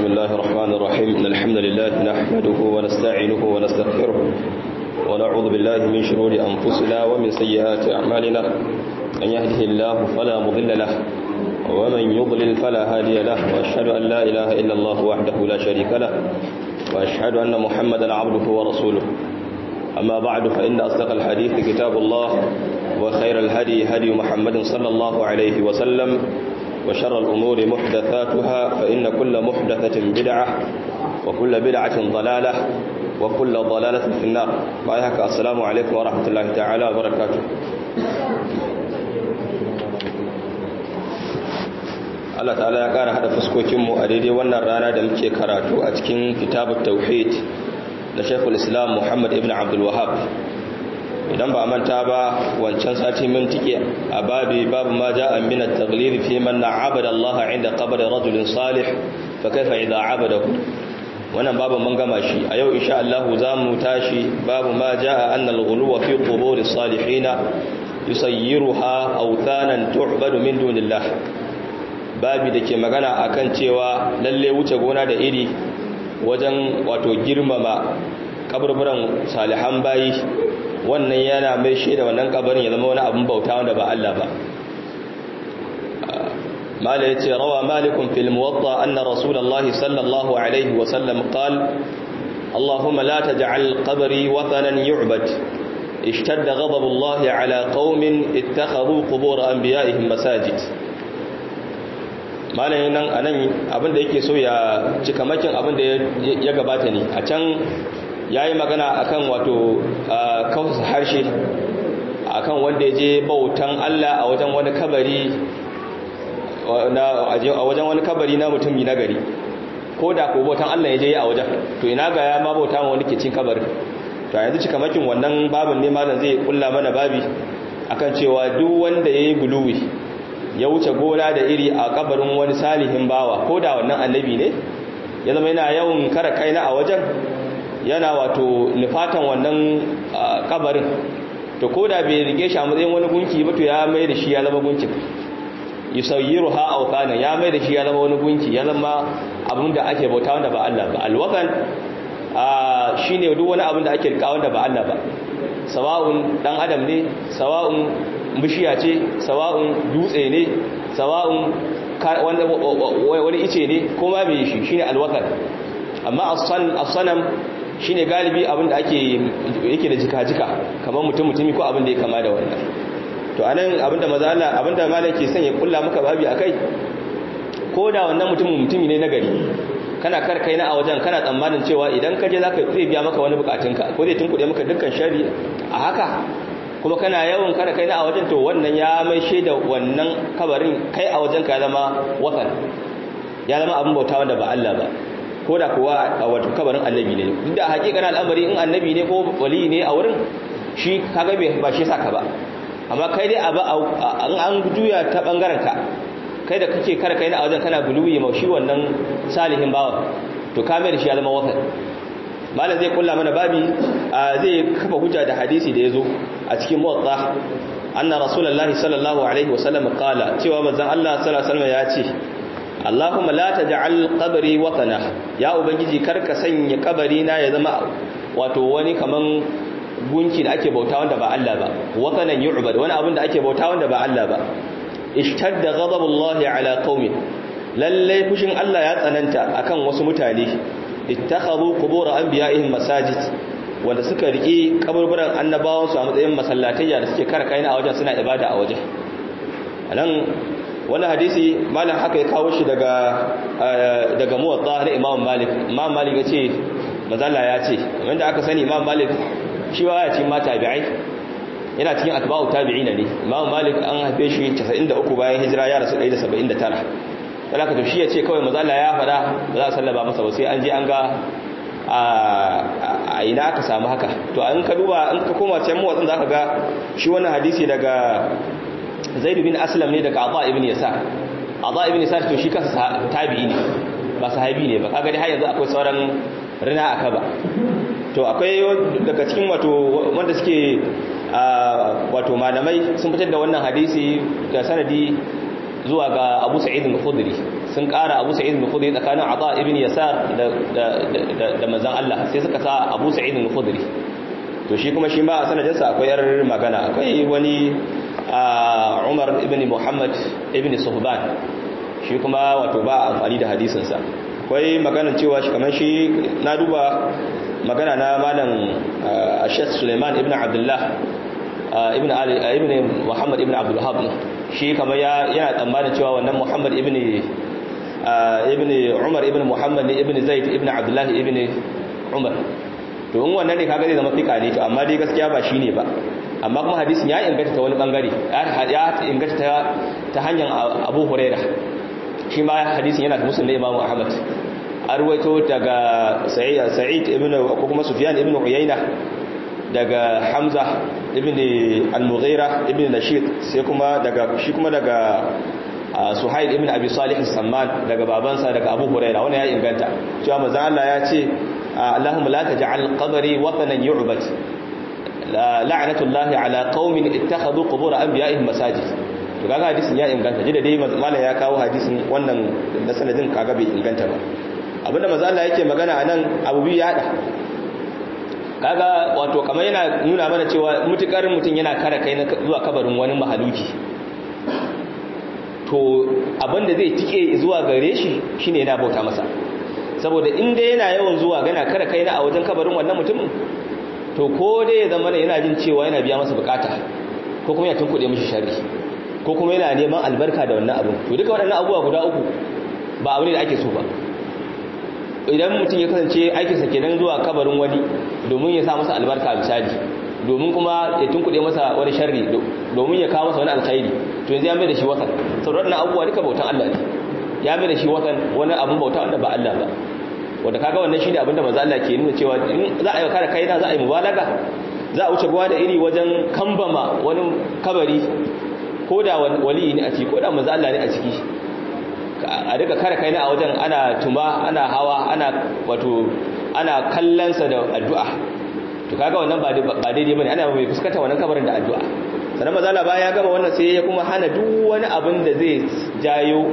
بسم الله الرحمن الرحيم إن الحمد لله نحمده ونستعينه ونستغفره ونعوذ بالله من شرور أنفسنا ومن سيئات أعمالنا من يهده الله فلا مضل له ومن يضلل فلا هادي له وأشهد أن لا إله إلا الله وحده لا شريك له وأشهد أن محمدا عبده ورسوله أما بعد فإن أصدق الحديث كتاب الله وخير الهدي هدي محمد صلى الله عليه وسلم وشر الأمور محدثاتها فإن كل محدثة بدعة وكل بدعة ضلالة وكل ضلالة في النار بايهك السلام عليكم ورحمة الله تعالى وبركاته Allah ta'ala ya ƙara haɗa fuskokinmu a daidai wannan rana da muke karatu a cikin kitabun tauhid na shekul islam muhammad ibn abdul wahab idan ba manta ba wancan sati mun tike a babi babu ma ja'a min at-taghlib fi man na'abada Allah 'inda qabr rajulin salih fa kaifa idha 'abadahu wannan babu mun gama shi a yau insha Allah zamu tashi babu ma ja'a anna al-ghuluw fi qubur as-salihin yusayyiruha awthanan tu'badu min dunillah babi dake magana akan cewa lalle wuce gona da iri wajen wato girmama kaburburan salihan bayi wannan yana mai shaida wannan kabarin ya zama wani abin bauta wanda ba Allah ba mala yace rawa malikun fil muwatta anna rasulullahi sallallahu alaihi wa sallam qala اللهم لا تجعل قبري وثنا يعبد اشتد غضب الله على قوم اتخذوا قبور انبيائهم مساجد malayin nan anan abinda yake so ya cika makin abinda ya gabata ne a can ya yi magana akan wato kawsa harshe akan wanda ya je bautan Allah a wajen wani kabari a wajen wani kabari na mutumi na gari ko da ko bautan Allah ya je a wajen to ina ga ya ma bauta ma wani kicin kabarin to yanzu cika makin wannan babin ne malam zai kulla mana babi akan cewa duk wanda ya yi guluwi ya wuce gona da iri a kabarin wani salihin bawa ko da wannan annabi ne ya zama yana yawan kara kaina a wajen yana wato nufatan wannan kabarin to ko da bai rige shi a matsayin wani gunki ba to ya mai da shi ya zama gunkin yusayyiru ha awqana ya mai da shi ya zama wani gunki ya zama abin da ake bauta wanda ba Allah ba alwakan shine duk wani abin da ake rika wanda ba Allah ba sawa'un dan adam ne sawa'un bishiya ce sawa'un dutse ne sawa'un wani ice ne kuma mai shi shine alwakar amma as-sanam shine galibi abin da ake yake da jika-jika kamar mutum mutumi ko abin da ya kama da wannan to anan abin da maza Allah abin da malam ke sanya kulla maka babi akai ko da wannan mutumin mutumi ne na gari kana kar kai na a wajen kana tsammanin cewa idan ka je zaka zai biya maka wani bukatunka ko zai tunkuɗe maka dukkan shari a haka kuma kana yawan kada kai na a wajen to wannan ya mai shaida wannan kabarin kai a wajen ka ya zama watan ya zama abin bauta wanda ba Allah ba ko da kuwa a wato kabarin annabi ne duk da hakikanin al'amari in annabi ne ko wali ne a wurin shi kaga bai ba shi saka ba amma kai dai abu an an juya ta bangaren ka kai da kake kar kai na a wajen kana guluwi ma shi wannan salihin bawa to ka mai da shi ya zama watan malam zai kulla mana babi zai kafa hujja da hadisi da yazo a cikin muwatta anna rasulullahi sallallahu alaihi wasallam qala cewa manzon Allah sallallahu alaihi wasallam ya ce Allahumma la taj'al qabri watana ya ubangiji karka sanya kabari na ya zama wato wani kaman gunki da ake bauta wanda ba Allah ba watanan yu'bad wani abin da ake bauta wanda ba Allah ba ishtadda ghadabullahi ala qaumin lalle fushin Allah ya tsananta akan wasu mutane ittakhadhu qubur anbiya'ihim masajid wanda suka riki kaburburan annabawan su a matsayin masallatayya da suke kara kaina a wajen suna ibada a wajen anan wannan hadisi malam haka ya kawo shi daga daga muwatta na Imam Malik Imam Malik yace mazalla ya ce wanda aka sani Imam Malik shi wa ya ce ma tabi'ai yana cikin atba'u tabi'ina ne Imam Malik an haife shi 93 bayan hijira ya rasu 179 talaka to shi ya ce kawai mazala ya fada ba za a sallaba masa ba sai an je an ga a ina aka samu haka to an ka duba an ka koma can mawatsin za ka ga shi wannan hadisi daga zaidu bin aslam ne daga adha ibn yasar adha ibn yasar to shi kansa tabi'i ne ba sahabi ne ba kaga dai har yanzu akwai sauran rina aka ba to akwai daga cikin wato wanda suke wato malamai sun fitar da wannan hadisi da sanadi zuwa ga Abu Sa'id al-Khudri sun ƙara abu sa'id al-khudri tsakanin ata ibn yasar da da manzon Allah sai suka sa abu sa'id al-khudri to shi kuma shi ma a sanadinsa akwai yar magana akwai wani Umar ibn Muhammad ibn Suhban shi kuma wato ba amfani da hadisinsa akwai magana cewa shi kamar shi na duba magana na malam Sheikh Suleiman ibn Abdullah ibn Ali ibn Muhammad ibn Abdul Wahhab shi kamar ya yana tsammanin cewa wannan Muhammad ibn ibn Umar ibn Muhammad ibn Zaid ibn Abdullah ibn Umar to in wannan ne kaga zai zama fika ne to amma dai gaskiya ba shine ba amma kuma hadisin ya inganta ta wani bangare ya inganta ta ta hanyar Abu Hurairah shi ma hadisin yana da muslim Imam Ahmad arwaito daga Sa'id ibn ko kuma Sufyan ibn Uyayna daga Hamza ibn al-Mughira ibn Nashid sai kuma daga shi kuma daga Suhail ibn Abi Salih al-Samman daga babansa daga Abu Hurairah wannan ya inganta cewa manzo Allah ya ce Allahumma la taj'al qabri watanan yu'bad la'natullahi ala qaumin ittakhadhu qubur anbiya'ihim masajid to kaga hadisin ya inganta jida dai mallan ya kawo hadisin wannan da sanadin kaga bai inganta ba abinda manzo Allah yake magana anan abu biyu ya hada kaga wato kamar yana nuna mana cewa mutukar mutun yana kare kai zuwa kabarin wani mahaluki to abinda zai tike zuwa gare shi shine yana bauta masa saboda inda yana yawan zuwa gana kare kai na a wajen kabarin wannan mutumin to ko dai ya zama yana jin cewa yana biya masa bukata ko kuma ya tunkuɗe mishi shari ko kuma yana neman albarka da wannan abin to duka waɗannan abubuwa guda uku ba abu ne da ake so ba idan mutum ya kasance aikinsa kenan zuwa kabarin wani domin ya sa masa albarka misali domin kuma ya tunkuɗe masa wani sharri domin ya kawo masa wani alkhairi to yanzu ya mai da shi watan saboda waɗannan abubuwa duka bautan Allah ne ya mai da shi watan wani abin bauta wanda ba Allah ba wanda kaga wannan shine abinda manzo Allah ke nuna cewa in za a yi kare kaina za a yi mubalaga za a wuce gwa da iri wajen kambama wani kabari ko da wali ne a ciki ko da manzo Allah ne a ciki a duka kare kaina a wajen ana tuma ana hawa ana wato ana kallansa da addu'a to kaga wannan ba ba daidai bane ana mai fuskanta wannan kabarin da addu'a sannan manzo Allah baya gama wannan sai ya kuma hana duk wani abin da zai jayo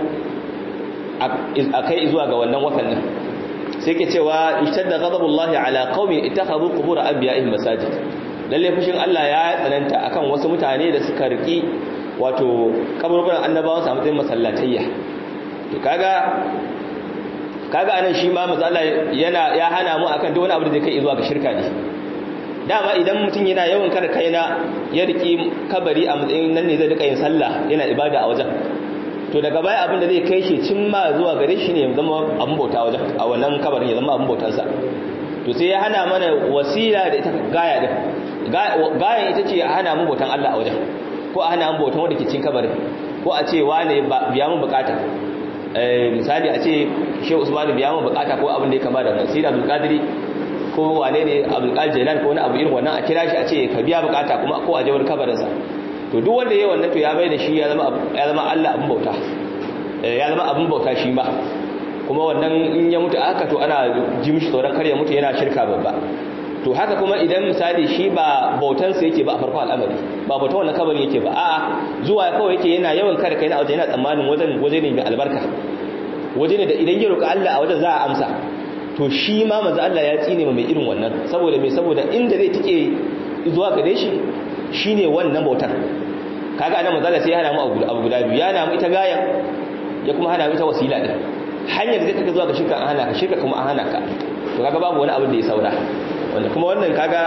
a kai zuwa ga wannan watan nan sai ke cewa ishtadda ghadabullahi ala qaumin ittakhadhu qubur anbiya'ihim masajid lalle fushin Allah ya tsananta akan wasu mutane da suka riki wato kaburburan annabawan sa matsayin masallatayya to kaga kaga anan shi ma manzo Allah yana ya hana mu akan duk wani abu da zai kai zuwa ga shirka ne dama idan mutum yana yawan kada kaina ya riki kabari a matsayin nan ne zai rika yin sallah yana ibada a wajen to daga baya abin da zai kai shi cimma zuwa gare shi ne zama abin bauta wajen a wannan kabarin ya zama abin bautansa to sai ya hana mana wasila da ita gaya din gayan ita ce a hana mu bautan Allah a wajen ko a hana mu bautan wanda ke cin kabarin ko a ce wane biya mu bukata misali a ce shehu usman biya mu bukata ko abin da ya kama da nan sai da abdul qadiri ko wane ne abdul qadir jailan ko wani abu irin wannan a kira shi a ce ka biya bukata kuma ko a jawar kabarinsa to duk wanda yayi wannan to ya bai da shi ya zama ya zama Allah abin bauta ya zama abin bauta shi ma kuma wannan in ya mutu aka to ana ji mishi tsoron kar ya mutu yana shirka babba to haka kuma idan misali shi ba bautan sa yake ba a farko al'amari ba bautan wannan kabarin yake ba a'a zuwa kawai yake yana yawan kare kai na waje yana tsammanin wajen waje ne mai albarka waje ne da idan ya roƙi Allah a wajen za a amsa to shi ma manzo Allah ya tsine mai irin wannan saboda me saboda inda zai tike zuwa gare shi shine wannan bautar kaga anan manzo sai ya hana mu abu guda biyu ya hana mu ita gayan ya kuma hana mu ita wasila din hanyar da zai take zuwa ga shirka an hana ka shirka kuma an hana ka to kaga babu wani abin da ya saura wanda kuma wannan kaga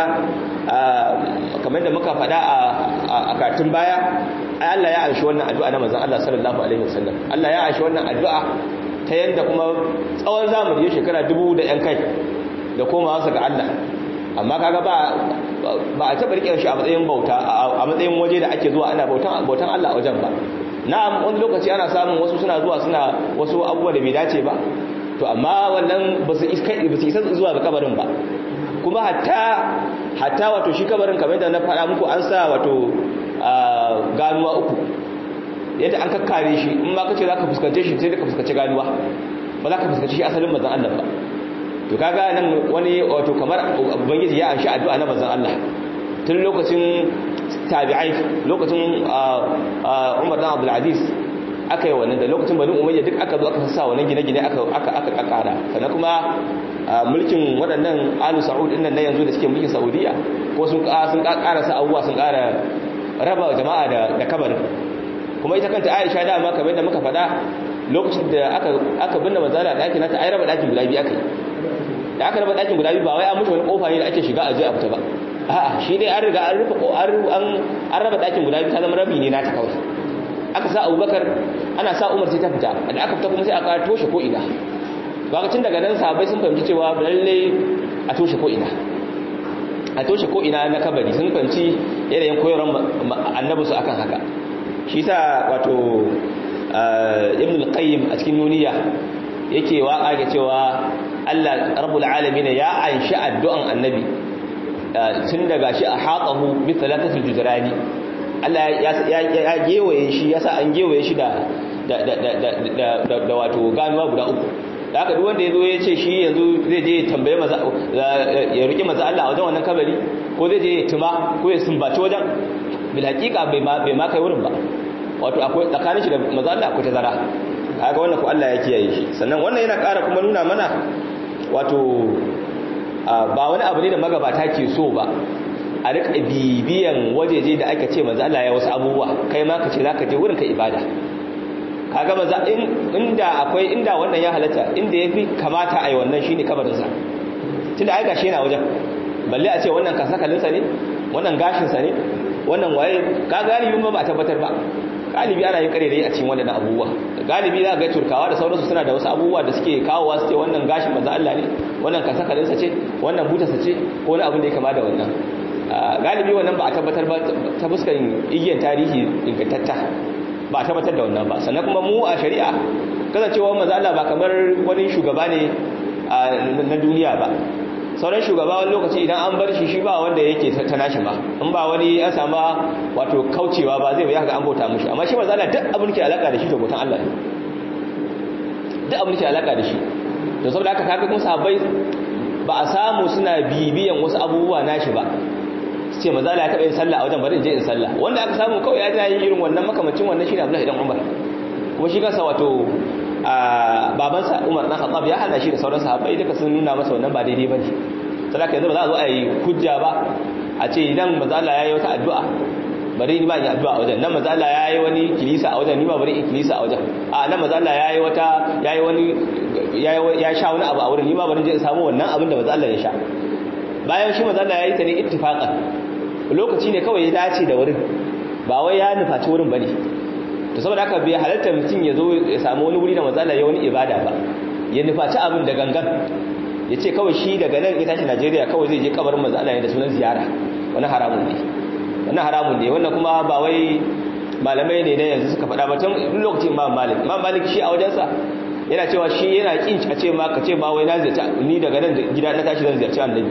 kamar da muka faɗa a katin baya ai Allah ya aishi wannan addu'a na manzon Allah sallallahu alaihi wasallam Allah ya aishi wannan addu'a ta yanda kuma tsawon zamani ya shekara dubu da yan kai da komawa ga Allah amma kaga ba ba a taɓa riƙe shi a matsayin bauta a matsayin waje da ake zuwa ana bautan bautan Allah a wajen ba na'am wani lokaci ana samun wasu suna zuwa suna wasu abubuwa da bai dace ba to amma wannan ba su isa zuwa ga kabarin ba kuma hatta hatta wato shi kabarin kamar da na faɗa muku an sa wato ganuwa uku yadda an kakkare shi in ma kace zaka fuskance shi sai ka fuskanci ganuwa ba za ka fuskanci shi asalin manzon Allah ba to kaga nan wani wato kamar ubangiji ya anshi addu'a na manzon Allah tun lokacin tabi'ai lokacin Umar dan Abdul Aziz aka yi wannan da lokacin bani umayya duk aka zo aka sa wannan gine-gine aka aka aka kakara sannan kuma mulkin waɗannan alu sa'ud din nan na yanzu da suke mulkin saudiya ko sun sun ƙara sa abubuwa sun ƙara raba jama'a da da kabarin kuma ita kanta Aisha da ma kamar yadda muka faɗa lokacin da aka aka binne manzala ɗakin nata ai raba ɗakin guda biyu aka yi da aka raba ɗakin guda biyu ba wai an mutu wani kofa ne da ake shiga a je a fita ba a'a shi dai an riga an rufe an an raba ɗakin guda biyu ta zama rabi ne nata kawai aka sa abubakar ana sa umar sai ta fita da aka fita kuma sai aka toshe ko ina lokacin daga nan sahabbai sun fahimci cewa lalle a toshe ko ina a toshe ko ina na kabari sun fahimci yanayin koyarwar annabi su akan haka shi sa wato ibn al-qayyim a cikin nuniya yake waka ga cewa Allah rabbul alamin ya anshi addu'an annabi tun daga shi a haƙahu bi talatatul juzrani Allah ya gewaye shi yasa an gewaye shi da da wato ganuwa guda uku da haka duk wanda yazo ya ce shi yanzu zai je tambaye maza ya riki maza Allah a wajen wannan kabari ko zai je ya tuma ko ya sumbaci wajen bil haqiqa bai ma bai ma kai wurin ba wato akwai tsakanin shi da maza Allah akwai tazara kaga wannan ko Allah ya kiyaye shi sannan wannan yana ƙara kuma nuna mana wato ba wani abu ne da magabata ke so ba a rika bibiyan wajeje da aka ce manzo Allah ya wasu abubuwa kai ma ka ce zaka je wurin ka ibada kaga maza inda akwai inda wannan ya halatta inda yafi kamata ai wannan shine kabarin sa tunda ai gashi yana wajen balle a ce wannan kasakalin sa ne wannan gashin sa ne wannan waye ka galibi ba ba tabbatar ba galibi ana yin kare a cikin wannan abubuwa galibi za ga turkawa da sauransu suna da wasu abubuwa da suke kawowa su ce wannan gashin manzo Allah ne wannan kasakalin sa ce wannan butarsa ce ko wani abin da ya kama da wannan galibi wannan ba a tabbatar ba ta fuskar igiyar tarihi ingantatta ba a tabbatar da wannan ba sannan kuma mu a shari'a kasancewa manzo Allah ba kamar wani shugaba ne na duniya ba sauran shugaba wani lokaci idan an bar shi shi ba wanda yake ta nashi ba in ba wani ya sama wato kaucewa ba zai ga an bauta mushi amma shi manzo Allah duk abin ke alaka da shi to bautan Allah ne duk abin ke alaka da shi to saboda haka kaga kuma sahabbai ba a samu suna bibiyan wasu abubuwa nashi ba su ce maza ya taɓa yin sallah a wajen bari in je in sallah wanda aka samu kawai ya tana yin irin wannan makamacin wannan shi ne abdullahi dan umar kuma shi kansa wato babansa umar dan khattab ya hana shi da sauran sahabbai duka sun nuna masa wannan ba daidai bane saboda yanzu ba za a zo a yi hujja ba a ce idan maza Allah ya yi wata addu'a bari ni ba yi addu'a a wajen nan maza Allah ya yi wani kilisa a wajen ni ba bari in kilisa a wajen a nan maza Allah ya yi wata ya yi wani ya sha wani abu a wurin ni ba bari je in samu wannan abin da maza Allah ya sha bayan shi maza Allah ya yi ta ne ittifaqan lokaci ne kawai ya dace da wurin ba wai ya nufaci wurin bane to saboda haka bai halarta mutum ya zo ya samu wani wuri da maza Allah ya wani ibada ba ya nufaci abin da gangan ya ce kawai shi daga nan ya tashi Najeriya kawai zai je kabarin maza Allah da sunan ziyara wani haramun ne wannan haramun ne wannan kuma ba wai malamai ne na yanzu suka faɗa ba tun lokacin imam malik imam malik shi a wajensa yana cewa shi yana kin a ce ma ka ce ma wai na ziyarci ni daga nan gida na tashi zan ziyarci annabi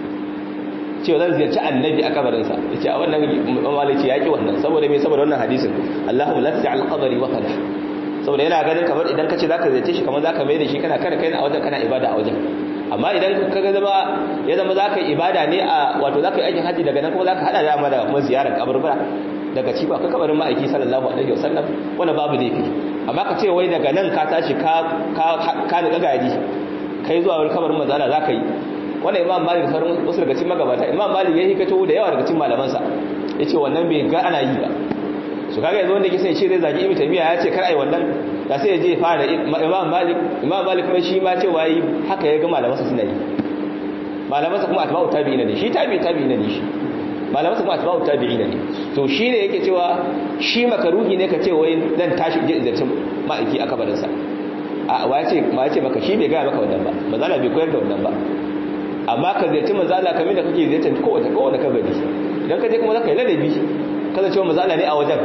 cewa zan ziyarci annabi a kabarinsa ya ce a wannan maliki ya ki wannan saboda mai saboda wannan hadisin Allahumma la taj'al qabri waqada saboda yana ganin kamar idan ka ce zaka ziyarce shi kamar zaka mai da shi kana kare kai a wajen kana ibada a wajen amma idan ka ga zama ya zama zaka ibada ne a wato zaka yi aikin haji daga nan kuma zaka hada da amma da kuma ziyarar kaburbura daga ci ba ka kabarin ma'aiki sallallahu alaihi wasallam wannan babu laifi amma ka ce wai daga nan ka tashi ka ka ka ni gadi kai zuwa wani kabarin manzo Allah zaka yi wannan imam malik da sauran wasu daga cikin magabata imam malik ya hikato da yawa daga cikin malamansa yace wannan bai ga ana yi ba su kaga yanzu wanda yake sai shi zai zagi ibnu taymiya ya ce kar ai wannan da sai ya je fara imam malik imam malik kuma shi ma cewa yi haka ya ga malamansa suna yi malamansa kuma atba'u tabi'ina ne shi tabi'i tabi'ina ne shi malamansa kuma atba'u tabi'ina ne to shi ne yake cewa shi makaruhi ne ka ce wai dan tashi je zartin ma'aiki a kabarinsa a wa ce ma ce maka shi bai ga maka wannan ba mazala bai koyar da wannan ba amma ka ziyarci mazala kamar da kake ziyartar kowace kowace kabari idan ka je kuma zaka yi ladabi kasancewa mazala ne a wajen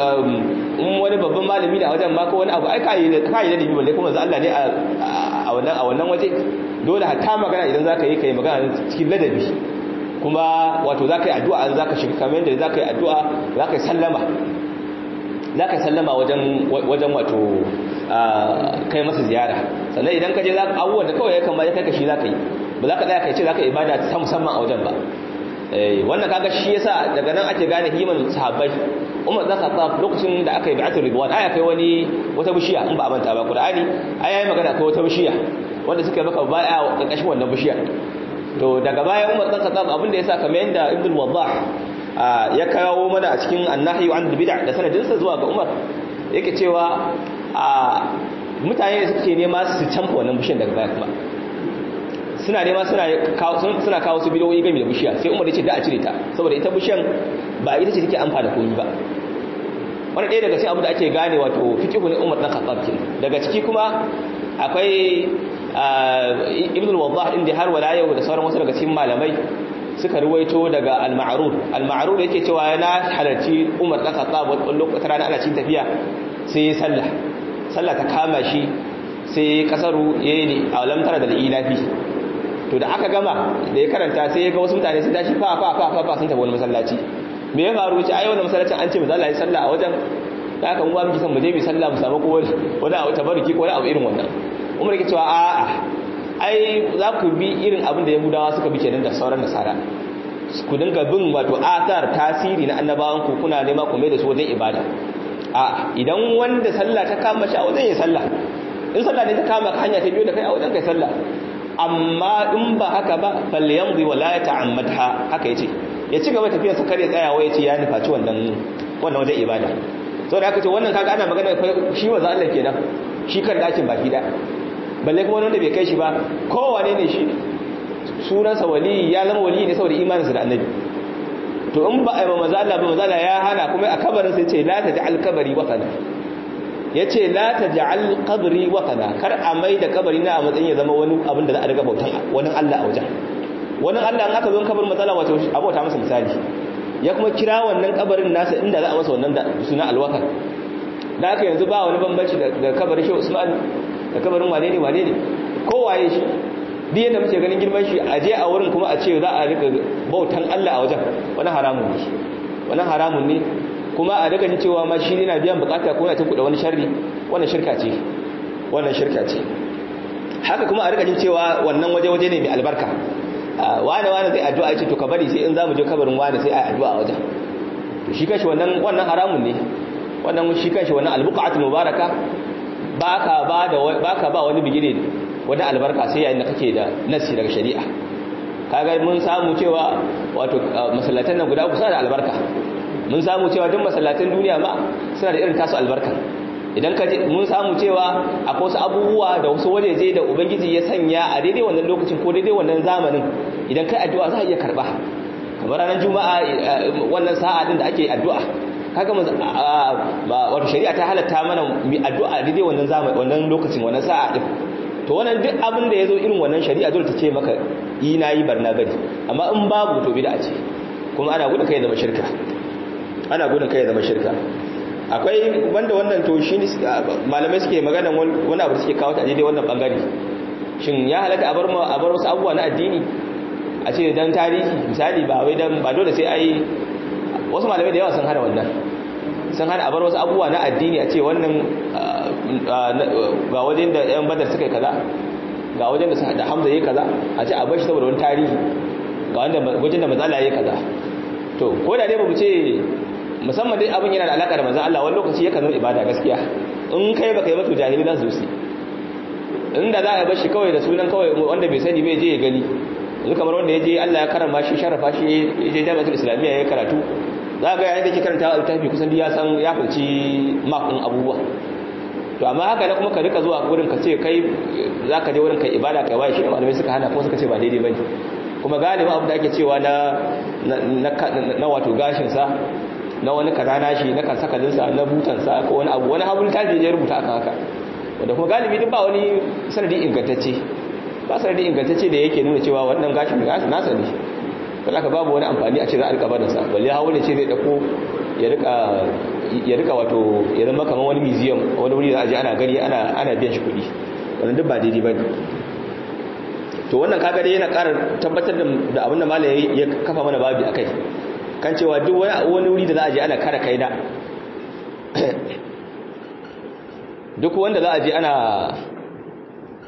in wani babban malami ne a wajen ma ko wani abu ai ka yi ladabi balle kuma mazala ne a wannan a wannan waje dole hatta magana idan zaka yi kai magana cikin ladabi kuma wato zaka yi addu'a an zaka shiga kamar yadda zaka yi addu'a zaka yi sallama zaka yi sallama wajen wajen wato kai masa ziyara sannan idan ka je za ka abubuwan da kawai ya kama ya kai ka shi za ka yi ba za ka tsaya kai ce za ka ibada ta musamman a wajen ba eh wannan kaga shi yasa daga nan ake gane himan sahabbai Umar da Khattab lokacin da aka yi bi'atul ridwan aya kai wani wata bishiya in ba a manta ba Qur'ani ai yayi magana kai wata bishiya wanda suka maka baya karkashin wannan bishiya to daga baya Umar da Khattab abin da yasa kamar yanda Ibn Waddah ya kawo mana a cikin annahi an bid'a da sanadinsa zuwa ga Umar yake cewa a mutane da suke nema su canfa wannan bishiyar daga baya kuma suna nema suna kawo suna kawo su bidiyoyi game da bishiya sai Umar ya ce da a cire ta saboda ita bishiyar ba ita ce take amfana komai ba wani ɗaya daga cikin abu da ake gane wato fiqhu ne Umar dan Khattab kin daga ciki kuma akwai Ibn al-Waddah inda har wala yau da sauran wasu daga cikin malamai suka ruwaito daga al-ma'rur al-ma'rur yake cewa yana halarci Umar dan Khattab wani lokacin rana ana cikin tafiya sai ya sallah sallah ta kama shi sai kasaru yayi a lamtara da ilafi to da aka gama da ya karanta sai ya ga wasu mutane sun tashi fa fa fa fa sun tafi wani masallaci me ya faru ce ai wannan masallacin an ce mu zalla yi sallah a wajen da aka mu ba miki san mu je mu sallah mu samu ko wani abu tabarruki ko wani abu irin wannan Umar yake cewa a'a ai za ku bi irin abin da Yahudawa suka bi kenan da sauran nasara ku dinga bin wato athar tasiri na annabawan ku kuna nema ku mai da su wajen ibada a idan wanda sallah ta kama shi a wajen ya sallah in sallah ne ta kama ka hanya ta biyo da kai a wajen kai sallah amma in ba haka ba falyamdi wala ta'ammadha haka yace ya ci gaba tafiyar sa kare tsayawa yace ya nufaci wannan wannan wajen ibada saboda aka ce wannan kaga ana magana shi manzo Allah kenan shi kan dakin baki da balle kuma wanda bai kai shi ba kowane ne shi sunansa wali ya zama wali ne saboda imaninsa da annabi to in ba a yi manzo Allah ba manzo Allah ya hana kuma a kabarin sai ce la taj'al kabari watana yace la taj'al qabri watana kar a mai da kabari na a matsayin ya zama wani abin da za a riga bautan wani Allah a wajen wani Allah in aka zo kabarin matsala wato abota masa misali ya kuma kira wannan kabarin nasa inda za a masa wannan da suna alwakar da aka yanzu ba wani bambanci da kabarin shi Usman da kabarin wane ne wane ne kowaye shi duk yadda muke ganin girman shi a je a wurin kuma a ce za a rika bautan Allah a wajen wani haramun ne wani haramun ne kuma a daga jin cewa ma shi ne na biyan bukata ko na ta kuɗa wani sharri wannan shirka ce wannan shirka ce haka kuma a rika jin cewa wannan waje waje ne mai albarka wane wane zai addu'a ya ce to ka bari sai in za mu je kabarin wane sai a addu'a a wajen to shi kashi wannan wannan haramun ne wannan shi kashi wannan albuqatul mubaraka baka ba da baka ba wani bigire wani albarka sai yayin da kake da nasi daga shari'a kaga mun samu cewa wato masallatan nan guda kusa da albarka mun samu cewa duk masallatan duniya ma suna da irin tasu albarka idan ka mun samu cewa akwai wasu abubuwa da wasu wajeje da ubangiji ya sanya a daidai wannan lokacin ko daidai wannan zamanin idan kai addu'a za a iya karba kamar ranar juma'a wannan sa'a din da ake addu'a kaga wato shari'a ta halatta mana mu addu'a daidai wannan zamanin wannan lokacin wannan sa'a din to wannan duk abin da yazo irin wannan shari'a dole ta ce maka yi nayi barna bari amma in babu to bid'a ce kuma ana gudun kai zama shirka ana gudun kai zama shirka akwai wanda wannan to shi malamai suke magana wani abu da suke kawo ta daidai wannan bangare shin ya halatta a bar a bar wasu abubuwa na addini a ce dan tarihi misali ba wai dan ba dole sai ai wasu malamai da yawa sun hana wannan sun hana a bar wasu abubuwa na addini a ce wannan ga wajen da yan badar suka yi kaza ga wajen da hamza yi kaza a ce a bar shi saboda wani tarihi ga wajen da matsala yi kaza to ko da dai ba mu ce musamman dai abin yana da alaka da manzon Allah wani lokaci yakan zama ibada gaskiya in kai baka yi mata jahili za su yi inda za a bar shi kawai da sunan kawai wanda bai sani bai je ya gani yanzu kamar wanda ya je Allah ya karama shi sharafa shi ya je jami'atul islamiyya ya karatu za ga yayin da ke karanta littafi kusan ya san ya fici makon abubuwa to amma haka ne kuma ka rika zuwa wurin ka ce kai za ka je wurin kai ibada kai waye shi ne malamai suka hana ko suka ce ba daidai bane kuma galibin abu da ake cewa na na wato gashin sa na wani kaza nashi na kan sakalinsa na butansa ko wani abu wani abu littafi ya rubuta akan haka wanda kuma galibi duk ba wani sanadi ingantacce ba sanadi ingantacce da yake nuna cewa wannan gashin nasa ne don haka babu wani amfani a ce za a rika barinsa balle hawo ne ce zai dako ya rika ya rika wato ya zama kamar wani museum wani wuri da aje ana gani ana ana biyan shi kuɗi wannan duk ba daidai bane to wannan kaga dai yana ƙara tabbatar da abin da malai ya kafa mana babi akai kan cewa duk wani wuri da za a je ana kara kaida duk wanda za a je ana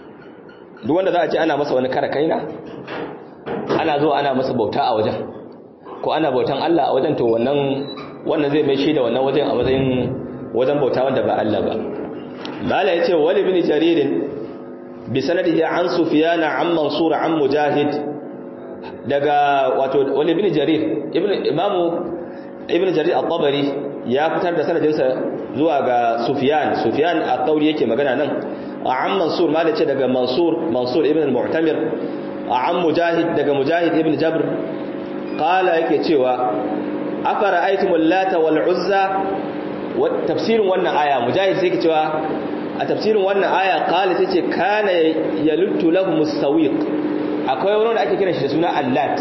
duk wanda za a je ana masa wani kara kaina ana zuwa ana masa bauta a wajen ko ana bautan Allah a wajen to wannan wannan zai mai shi da wannan wajen a matsayin wajen bauta wanda ba Allah ba mala yace wali ibn jarir bi sanadihi an sufyan an mansur an mujahid daga wato wali ibn jarir ibn imamu ibn jarir at-tabari ya fitar da sanadinsa zuwa ga sufyan sufyan at-tawri yake magana nan an mansur mala yace daga mansur mansur ibn al-mu'tamir an mujahid daga mujahid ibn jabr qala yake cewa afara aitumul lata wal uzza tafsirin wannan aya mujahid sai ke cewa a tafsirin wannan aya qala tace kana yaluttu lahum as-sawiq akwai wani wanda ake kira shi da suna allat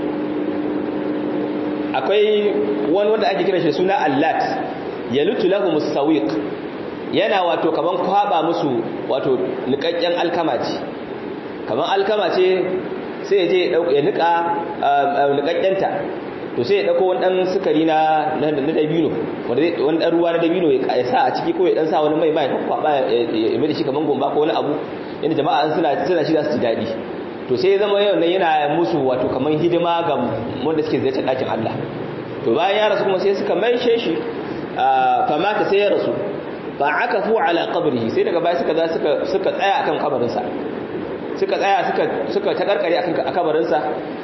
akwai wani wanda ake kira shi da suna allat yaluttu lahum as-sawiq yana wato kaman kwaba musu wato nikakken alkama ce kaman alkama ce sai ya je ya nika nikakkenta to sai ya dauko wani dan sukari na na dabino wanda wani dan ruwa na dabino ya sa a ciki ko ya dan sa wani mai mai kwaba ya mai da shi kaman gomba ko wani abu yanda jama'a suna suna shi za su ji dadi to sai ya zama yau nan yana musu wato kaman hidima ga wanda suke ziyartar dakin Allah to bayan ya rasu kuma sai suka maishe shi fa mata sai ya rasu fa akafu ala qabrihi sai daga baya suka za suka suka tsaya akan kabarinsa suka tsaya suka suka ta karkare akan kabarinsa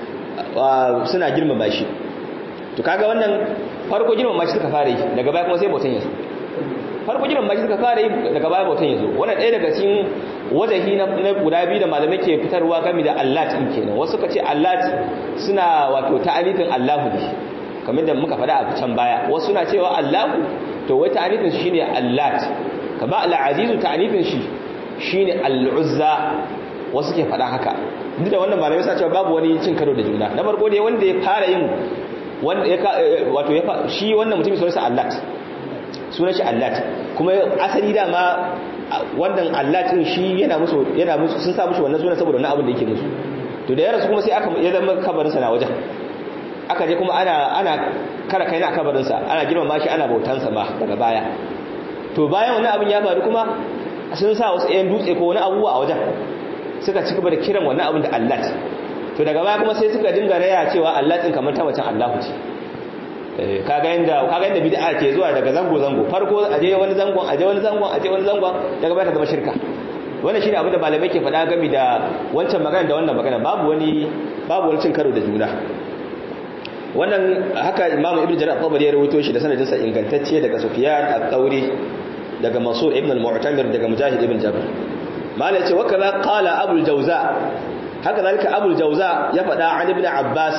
suna girmama shi to kaga wannan farko girmama shi suka fara yi daga baya kuma sai bautan yazo farko girmama shi suka fara yi daga baya bautan yazo wannan ɗaya daga cikin wajahi na guda biyu da malamai ke fitarwa game da allat din kenan wasu suka ce allat suna wato ta'alifin allahu ne kamar da muka faɗa a can baya wasu suna cewa allahu to wai ta'alifin shi ne allat kama al-azizu ta'alifin shi shine al-uzza wasu ke faɗa haka duk da wannan malamai sa cewa babu wani cin karo da juna na farko dai wanda ya fara yin wanda ya wato ya shi wannan mutum sunan sa allat sunan shi allat kuma asali dama wannan allat din shi yana musu yana musu sun sa mushi wannan sunan saboda wannan abin da yake musu to da ya rasu kuma sai aka ya zama kabarin sa na wajen aka je kuma ana ana kara kai na kabarin sa ana girmama shi ana bautan sa ma daga baya to bayan wannan abin ya faru kuma sun sa wasu ɗayan dutse ko wani abubuwa a wajen suka ci gaba da kiran wannan abin da Allah to daga baya kuma sai suka dinga raya cewa Allah din kamar ta macen Allah ce kaga yanda kaga yanda bid'a ke zuwa daga zango zango farko aje wani zangon aje wani zangon aje wani zangon daga baya ta zama shirka wannan shine abin da malamai ke faɗa game da wancan magana da wannan magana babu wani babu wani cin karo da juna wannan haka Imam Ibn Jarir al-Tabari ya rawaito shi da sanadin sa ingantacce daga Sufyan al-Thawri daga Mansur ibn al-Mu'tamir daga Mujahid ibn Jabr malai ce wakaza qala abul jawza haka zalika abul jawza ya fada an ibn abbas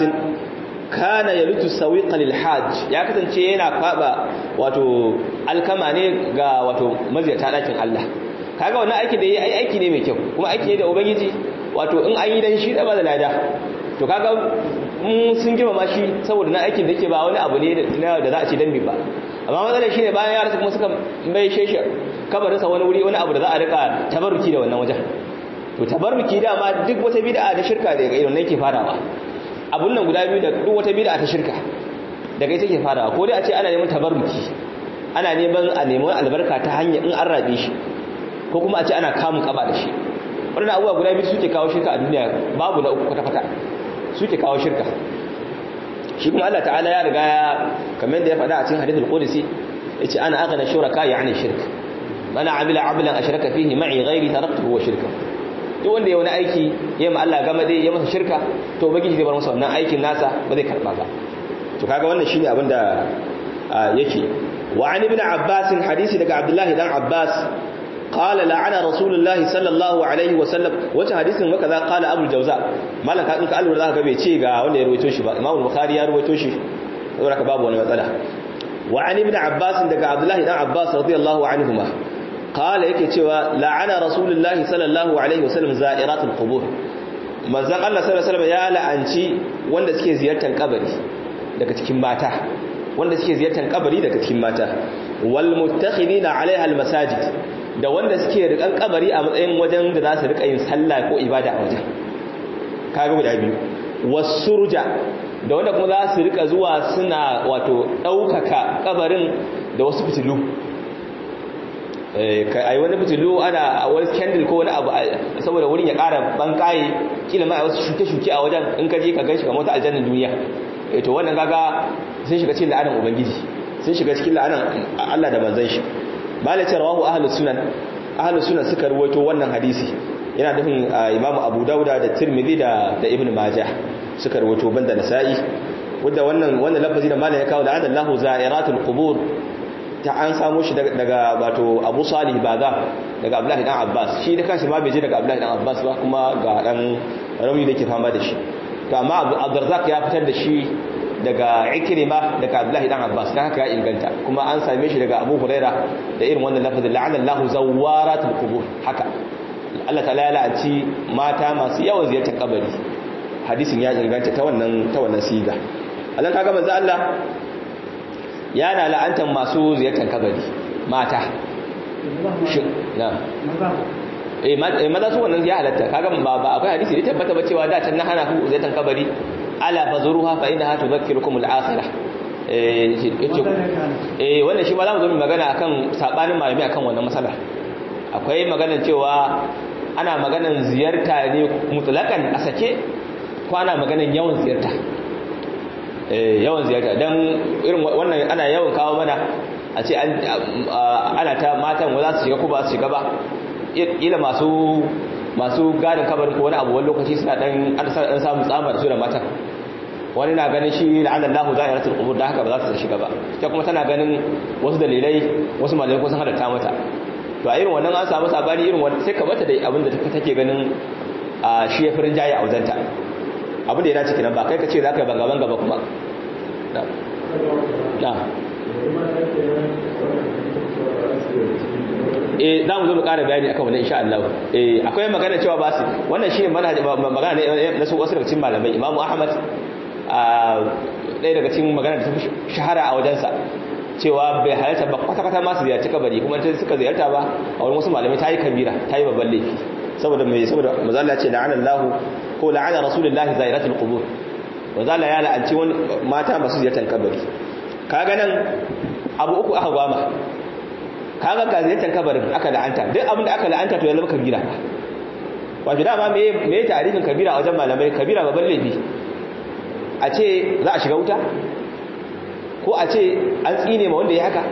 kana yalutu sawiqa lil hajj ya kasance yana kwaba wato alkama ne ga wato maziyata dakin Allah kaga wannan aiki da yayi aiki ne mai kyau kuma aiki ne da ubangiji wato in an yi dan shi da ba da lada to kaga mun sun girma shi saboda na aikin da yake ba wani abu ne da za a ce dan ba amma matsalar shine bayan ya rasu kuma suka bai sheshe kabarinsa wani wuri wani abu da za a rika tabarruki da wannan wajen to tabarruki dama duk wata bid'a da shirka daga irin nan ke farawa abun nan guda biyu da duk wata bid'a ta shirka daga ita ke farawa ko dai a ce ana neman tabarruki ana neman a neman albarka ta hanya in an rabe shi ko kuma a ce ana kamun kaba da shi wannan abubuwa guda biyu suke kawo shirka a duniya babu na uku kwata kwata suke kawo shirka shi kuma Allah ta'ala ya riga ya kamar yadda ya faɗa a cikin hadithul qudsi yace ana aghna shuraka yani shirk mana amila amalan ashraka fihi ma'i ghairi taraktuhu wa shirka duk wanda ya wani aiki ya ma Allah gama dai ya masa shirka to ubangiji zai bar masa wannan aikin nasa ba zai karba ba to kaga wannan shine abin da yake wa an ibn abbas hadisi daga abdullahi dan abbas qala la'ana rasulullahi sallallahu alaihi wa sallam wata hadisin wa kaza qala abul jawza malaka in ka alwar zaka ga bai ce ga wanda ya ruwaito shi ba imam bukhari ya ruwaito shi saboda ka babu wani matsala wa an ibn abbas daga abdullahi dan abbas radiyallahu anhuma qala yake cewa la'ana rasulullahi sallallahu alaihi wasallam za'iratul qubur manzon Allah sallallahu alaihi wasallam ya la'anci wanda suke ziyartar kabari daga cikin mata wanda suke ziyartar kabari daga cikin mata wal muttakhidina alaiha al masajid da wanda suke rikan kabari a matsayin wajen da za su rika yin sallah ko ibada a wajen kaga guda biyu wasurja da wanda kuma za su rika zuwa suna wato daukaka kabarin da wasu fitilu a yi wani fitilu ana a wani candle ko wani abu saboda wurin ya kara bankaye kila ma a wasu shuke-shuke a wajen in ka je ka ganshi kamar wata aljannan duniya eh to wannan kaga sun shiga cikin la'anan ubangiji sun shiga cikin la'anan Allah da manzon shi malace rawahu ahlus sunan ahlus sunan suka ruwaito wannan hadisi yana nufin imamu abu dauda da tirmidhi da da ibn majah suka ruwaito banda nasa'i wanda wannan wannan lafazi da malai ya kawo da adallahu za'iratul qubur ta an samu shi daga wato abu salih baga daga abdullahi dan abbas shi da kanshi ma bai je daga abdullahi dan abbas ba kuma ga dan rauni da ke fama da shi to amma abu abdurrazzaq ya fitar da shi daga ikrima daga abdullahi dan abbas dan haka ya inganta kuma an same shi daga abu huraira da irin wannan lafazin la'anallahu zawaratul qubur haka Allah ta'ala ya la'anci mata masu yawan ziyartar kabari hadisin ya inganta ta wannan ta wannan siga Allah kaga manzo Allah yana la'antar masu ziyartar kabari mata shin na eh maza su wannan ya halatta kaga ba ba akwai hadisi da tabbata ba cewa da can na hana ku ziyartar kabari ala fazuruha fa innaha tudhakkirukum al-akhirah eh eh wannan shi ma za mu zo mu magana akan sabanin malami akan wannan masala akwai maganar cewa ana maganar ziyarta ne mutlakan a sake ko ana maganar yawan ziyarta yawan ziyarta don irin wannan ana yawan kawo mana a ce ana ta matan wa za su shiga ko ba su shiga ba ila masu masu gadin kabarin ko wani abu wani lokaci suna dan an samu tsamar su da matan wani na ganin shi la'anallahu za'iratul qubur da haka ba za su shiga ba ita kuma tana ganin wasu dalilai wasu malamai ko sun halatta mata to a irin wannan an samu sabani irin wannan sai ka bata da abin da take ganin a shi ya firin jaye a wajenta abin da ya dace kenan ba kai ka ce za ka yi banga banga ba kuma na na eh za mu zo mu ƙara bayani akan wannan insha Allah eh akwai magana cewa ba su wannan shine magana ne na su wasu daga cikin malamai Imam Ahmad a ɗaya daga cikin magana da ta shahara a wajensa cewa bai halarta ba kwata-kwata masu ziyarci kabari kuma ta suka ziyarta ba a wurin wasu malamai ta yi kabira ta yi babban laifi saboda mai saboda mazala ce la'ana Allah ko la'ana Rasulullahi zairatul qubur mazala ya la'anci wani mata masu ziyartar kabari kaga nan abu uku aka gwama kaga ga ziyartar kabarin aka la'anta duk abin da aka la'anta to ya zama kabira wato dama me me tarihin kabira a wajen malamai kabira babban laifi a ce za a shiga wuta ko a ce an tsine ma wanda ya haka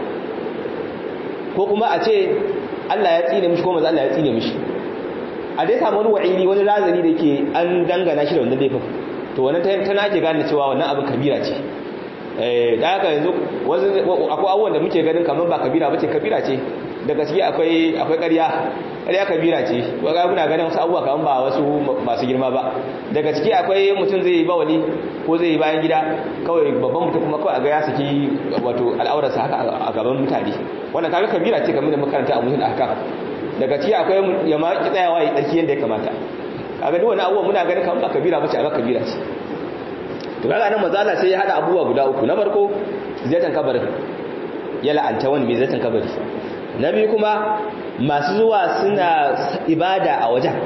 ko kuma a ce Allah ya tsine mishi ko manzo Allah ya tsine mishi a dai samu wani wa'ili wani razani da ke an dangana shi da wannan laifin to wannan tana ake gane cewa wannan abin kabira ce da haka yanzu akwai abubuwan da muke ganin kamar ba kabira bace kabira ce da gaske akwai akwai ƙarya ƙarya kabira ce ga muna ganin wasu abubuwa kamar ba wasu masu girma ba da gaske akwai mutum zai yi bawali ko zai yi bayan gida kawai babban mutum kuma kawai a ga ya saki wato al'aurarsa haka a gaban mutane wannan kaga kabira ce kamar da makaranta a mutum haka da gaske akwai ya ma ki tsayawa ya tsarki yadda ya kamata kaga duk wani abubuwa muna ganin kamar ba kabira bace a ga kabira ce to kaga nan mazala sai ya hada abubuwa guda uku na farko ziyartar kabarin ya la'anta wani mai ziyartar kabari na biyu kuma masu zuwa suna ibada a wajen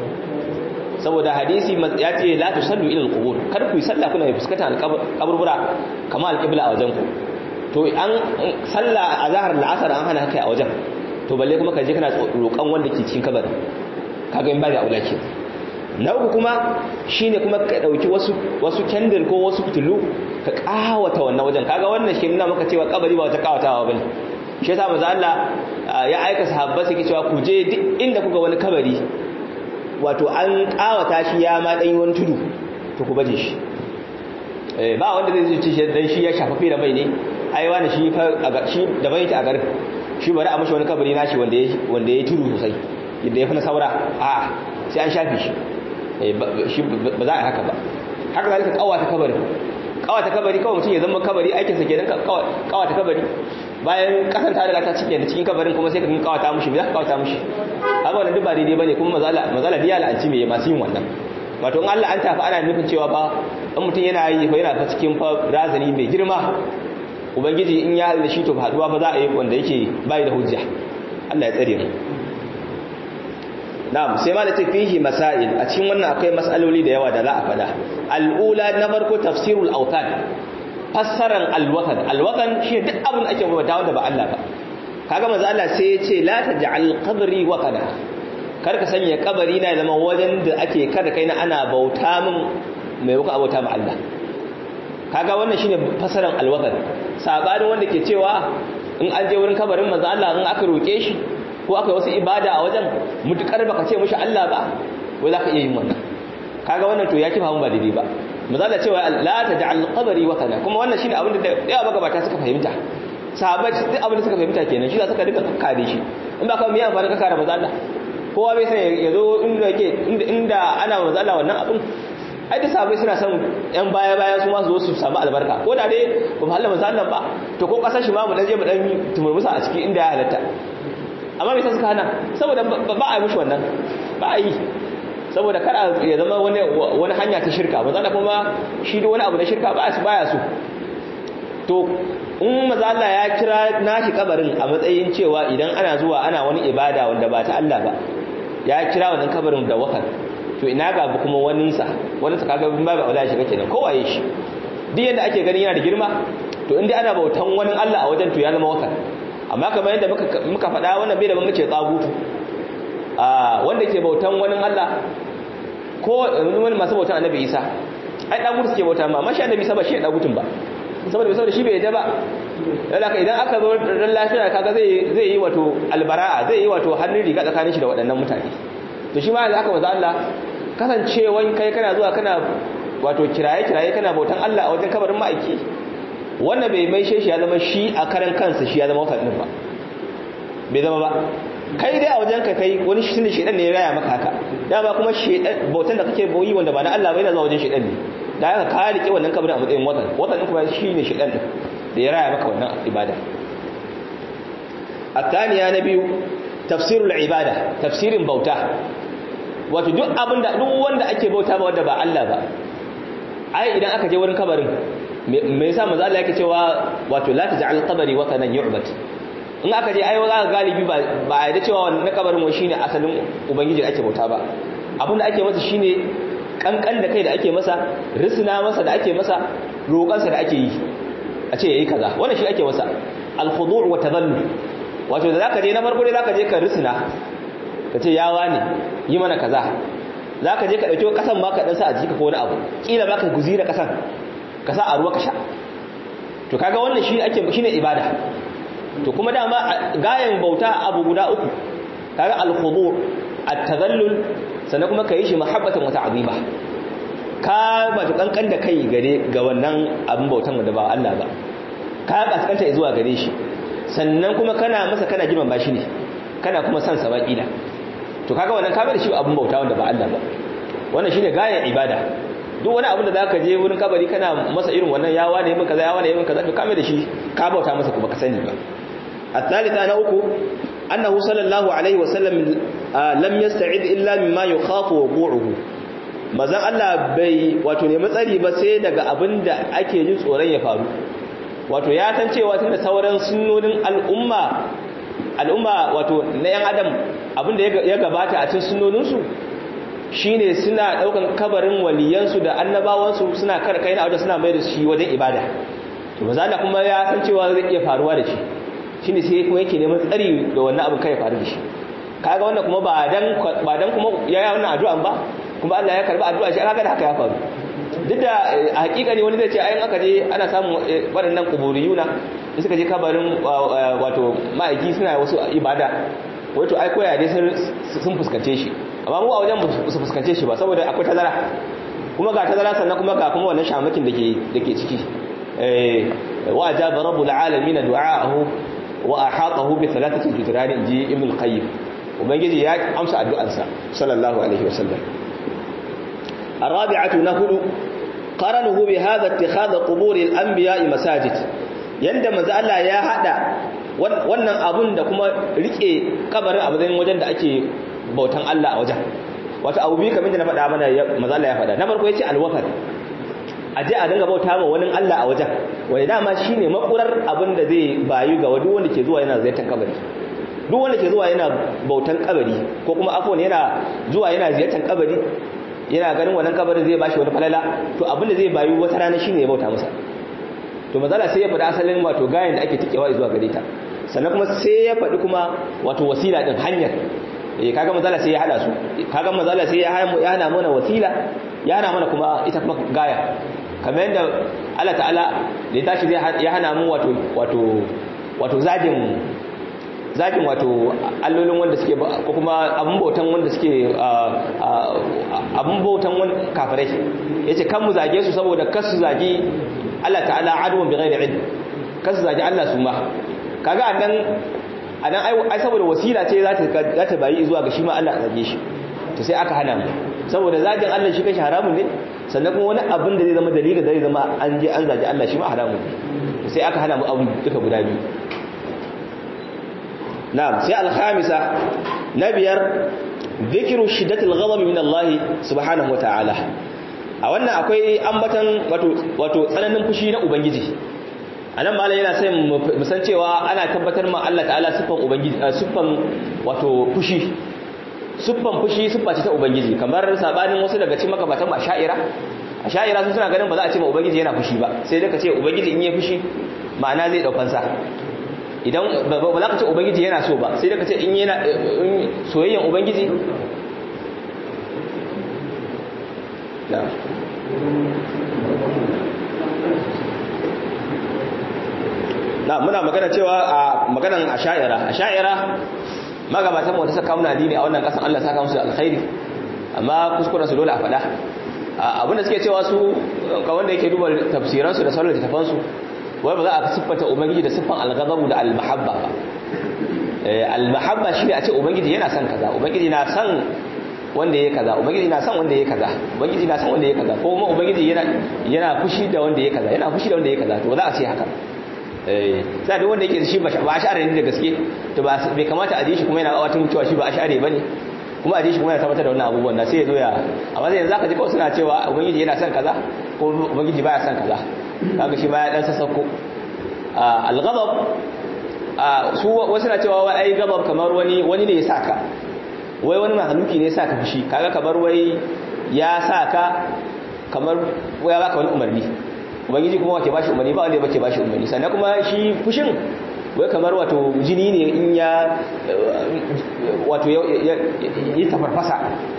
saboda hadisi ya ce la tusallu ila alqubur kar ku yi sallah kuna fuskantar alqaburbura kamar alqibla a wajen ku to an sallah a zahar al'asar an hana kai a wajen to balle kuma ka je kana roƙon wanda ke cikin kabarin kaga in ba da aula ke na uku kuma shine kuma ka dauki wasu wasu candle ko wasu fitilu ka kawata wannan wajen kaga wannan shi nuna maka cewa kabari ba wata kawatawa bane shi yasa manzo Allah ya aika sahabbai suke cewa ku je duk inda kuga wani kabari wato an kawata shi ya ma dan wani tudu to ku baje shi eh ba wanda zai ci shi dan shi ya shafafe da mai ne ai wani shi fa shi da bai ta a garin shi bari a mashi wani kabari nashi wanda ya wanda ya tudu sosai yadda ya fi na saura a sai an shafe shi ba za a haka ba haka za ka kawata kabari kawata kabari kawai mutum ya zama kabari aikinsa ke nan kawata kabari bayan kasan ta riga ta cike da cikin kabarin kuma sai ka kawata mushi me za ka kawata mushi haka wannan duk ba daidai bane kuma mazala mazala biya la'anci me masu yin wannan wato in Allah an tafi ana nufin cewa fa in mutum yana yi fa yana fa cikin fa razani mai girma ubangiji in ya da shi to haduwa fa za a yi wanda yake bai da hujja Allah ya tsare mu na'am sai ma da ce fihi masail a cikin wannan akwai masaloli da yawa da za a fada al'ula na farko tafsirul awtan fassaran alwatan alwatan shi duk abin ake bauta wanda ba Allah ba kaga manzo Allah sai ya ce la taj'al qabri watana kar ka sanya kabari na zama wajen da ake kada kai na ana bauta min mai wuka abauta ma Allah kaga wannan shine fasaran alwatan sabanin wanda ke cewa in an je wurin kabarin manzo Allah in aka roke shi ko aka yi wasu ibada a wajen mutukar baka ce mushi Allah ba wai zaka iya yin wannan kaga wannan to ya kifa mun ba daidai ba manzo Allah cewa la taj'al qabri watana kuma wannan shine abin da yawa magabata suka fahimta sahabbai duk abin da suka fahimta kenan shi za suka duka kakkare shi in ba ka miya amfani ka kare manzo Allah kowa bai sai ya zo inda yake inda ana manzo Allah wannan abin ai da sahabbai suna son yan baya baya su ma su zo su samu albarka ko da dai ba mu halama sallan ba to ko kasar shi ma mu dan je mu dan tumurmusa a ciki inda ya halatta amma me yasa suka hana saboda ba a yi mishi wannan ba a yi saboda kar ya zama wani wani hanya ta shirka ba zalla kuma shi da wani abu na shirka ba su baya so to in maza Allah ya kira nashi kabarin a matsayin cewa idan ana zuwa ana wani ibada wanda ba ta Allah ba ya kira wannan kabarin da wakal to ina ga kuma waninsa wani sa kaga bin babu aula shiga kenan kowaye shi duk yanda ake ganin yana da girma to inda ana bautan wani Allah a wajen to ya zama wakal amma kamar yadda muka muka faɗa wannan bai da ban mace tsagutu a wanda ke bautan wani Allah ko wani masu bautan annabi Isa ai dagutu suke bauta ma amma shi annabi Isa ba shi dagutun ba saboda saboda shi bai yadda ba lalaka idan aka zo ran lafiya kaga zai zai yi wato albara'a zai yi wato hannun riga tsakanin shi da waɗannan mutane to shi ma da aka maza Allah kasancewan kai kana zuwa kana wato kiraye kiraye kana bautan Allah a wajen kabarin ma'aiki wannan bai mai shi ya zama shi a karan kansa shi ya zama wakilin ba bai zama ba kai dai a wajen ka kai wani shi ne shedan ne ya raya maka haka dama kuma shedan bautan da kake boyi wanda ba na Allah bai na zuwa wajen shedan ne da aka ka rike wannan kabarin a matsayin watan watan din kuma shi ne shedan din da ya raya maka wannan ibada الثانية نبي تفسير العبادة تفسير بوتا wato duk abinda duk wanda ake bauta ba wanda ba Allah ba ai idan aka je wurin kabarin me yasa manzo Allah yake cewa wato la taj'al qabri watanan yu'bad in aka je ai za ka galibi ba ba ai da cewa wannan kabarin wai shine asalin ubangiji ake bauta ba abinda ake masa shine kankan da kai da ake masa risna masa da ake masa roƙansa da ake yi a ce yayi kaza wannan shi ake masa al-khudu' wa tadallul wato da zaka je na farko dai zaka je ka risna ka ce yawa ne yi mana kaza zaka je ka dauki kasan ma ka dan sa a jiki ko wani abu kila baka guzira kasan ka sa a ruwa ka sha to kaga wannan shi ake shine ibada to kuma dama gayan bauta abu guda uku kaga al-khudu' at-tadallul sannan kuma kai shi mahabbatan wa ta'zima ka ba ta kankan da kai gare ga wannan abin bautan da ba Allah ba ka kaskanta zuwa gare shi sannan kuma kana masa kana girmama shi ne kana kuma san sa baki da to kaga wannan ka bar shi abun bauta wanda ba Allah ba wannan shine gayan ibada duk wani abin da zaka je wurin kabari kana masa irin wannan yawa ne mun kaza yawa ne mun kaza to kame da shi ka bauta masa kuma ka sani ba الثالثة أنا أكو أنه صلى الله عليه وسلم لم يستعد إلا مما يخاف وقوعه mazan Allah bai wato ne matsari ba sai daga abin da ake jin tsoron ya faru wato ya san cewa tunda sauran sunnonin al'umma al'umma wato na yan adam abin da ya gabata a cikin sunnoninsu shine suna daukan kabarin waliyansu da annabawansu suna kar kai na wajen suna mai da shi wajen ibada to maza Allah kuma ya san cewa zai iya faruwa da shi shine sai kuma yake neman tsari da wannan abin kai ya faru da shi kaga wannan kuma ba dan ba dan kuma ya yi wannan addu'an ba kuma Allah ya karba addu'a shi kaga da haka ya faru duk da a hakika ne wani zai ce ayin aka je ana samun waɗannan kuburiyuna in suka je kabarin wato ma'aiki suna wasu ibada wato ai koya dai sun fuskance shi amma mu a wajen su fuskance shi ba saboda akwai tazara kuma ga tazara sannan kuma ga kuma wannan shamakin da ke da ke ciki wa ajaba rabbul alamin du'aahu wa ahatahu bi thalathati judran inji ibn al-qayyim ubangiji ya amsa addu'arsa sallallahu alaihi wasallam الرابعة نهل قرنه بهذا اتخاذ قبور الأنبياء مساجد yanda manzo Allah ya hada wannan abun da kuma rike kabarin abin wajen da ake bautan Allah a wajen wato abu bi kamar da na faɗa mana manzo Allah ya faɗa na farko yace alwafat aje a dinga bauta ma wani Allah a wajen wanda dama shine makurar abin da zai bayu ga duk wanda ke zuwa yana ziyartar kabari duk wanda ke zuwa yana bautan kabari ko kuma afwan yana zuwa yana ziyartar kabari yana ganin wannan kabarin zai bashi wani falala to abin da zai bayu wata rana shine ya bauta masa to mazala sai ya faɗi asalin wato gayan da ake tikewa zuwa gare ta sannan kuma sai ya faɗi kuma wato wasila din hanyar eh kaga mazala sai ya hada su kaga mazala sai ya hana mana wasila ya hana mana kuma ita kuma gaya kamar yadda Allah ta'ala da ya tashi ya hana mu wato wato wato zagin zagin wato allolin wanda suke ko kuma abun bautan wanda suke abun bautan wani kafirai yace kan mu zage su saboda kasu zagi Allah ta'ala adwan bi ghairi ilm kasu zagi Allah su ma kaga annan anan ai saboda wasila ce za ta za ta bayi zuwa ga shi ma Allah zage shi to sai aka hana mu saboda zagin Allah shi kashi haramun ne sannan kuma wani abin da zai zama dalilin da zai zama an je an zagi Allah shi ma haramun ne sai aka hana mu abu duka guda biyu na'am sai al-khamisa na biyar dhikru shiddatil ghadab min Allah subhanahu wata'ala a wannan akwai ambatan wato wato tsananin fushi na ubangiji anan malai yana sai mu san cewa ana tabbatar ma Allah ta'ala siffan ubangiji siffan wato fushi siffan fushi siffa ce ta ubangiji kamar sabanin wasu daga cikin makabatan asha'ira asha'ira sun suna ganin ba za a ce ma ubangiji yana fushi ba sai dai ka ce ubangiji in yi fushi ma'ana zai daukan sa idan ba za ka ce ubangiji yana so ba sai dai ka ce in yana soyayyen ubangiji na muna magana cewa a maganan asha'ira asha'ira magabatan wata saka muna dini a wannan kasan Allah saka musu alkhairi amma kuskuren su dole a faɗa abinda suke cewa su ga wanda yake duba tafsiran su da sauran littafan su wai ba za a siffata ubangiji da siffan alghadabu da almahabba ba almahabba shine a ce ubangiji yana son kaza ubangiji na son wanda yake kaza ubangiji na son wanda yake kaza ubangiji na son wanda yake kaza ko kuma ubangiji yana yana fushi da wanda yake kaza yana fushi da wanda yake kaza to ba za a ce haka sai duk wanda yake shi ba ash'ari ne da gaske to ba bai kamata a ji shi kuma yana watan cewa shi ba ash'ari bane kuma a ji shi kuma yana tabbatar da wannan abubuwan da sai ya zo ya amma sai yanzu aka ji kawai suna cewa ubangiji yana son kaza ko ubangiji baya son kaza kaga shi ma ya dan sassauko al-ghadab su wasu na cewa wai ai ghadab kamar wani wani ne ya saka wai wani mahaluki ne ya saka fushi kaga kamar wai ya saka kamar ya baka wani umarni ubangiji kuma wace bashi umarni ba wanda ya bace bashi umarni sannan kuma shi fushin wai kamar wato jini ne in ya wato yi tafarfasa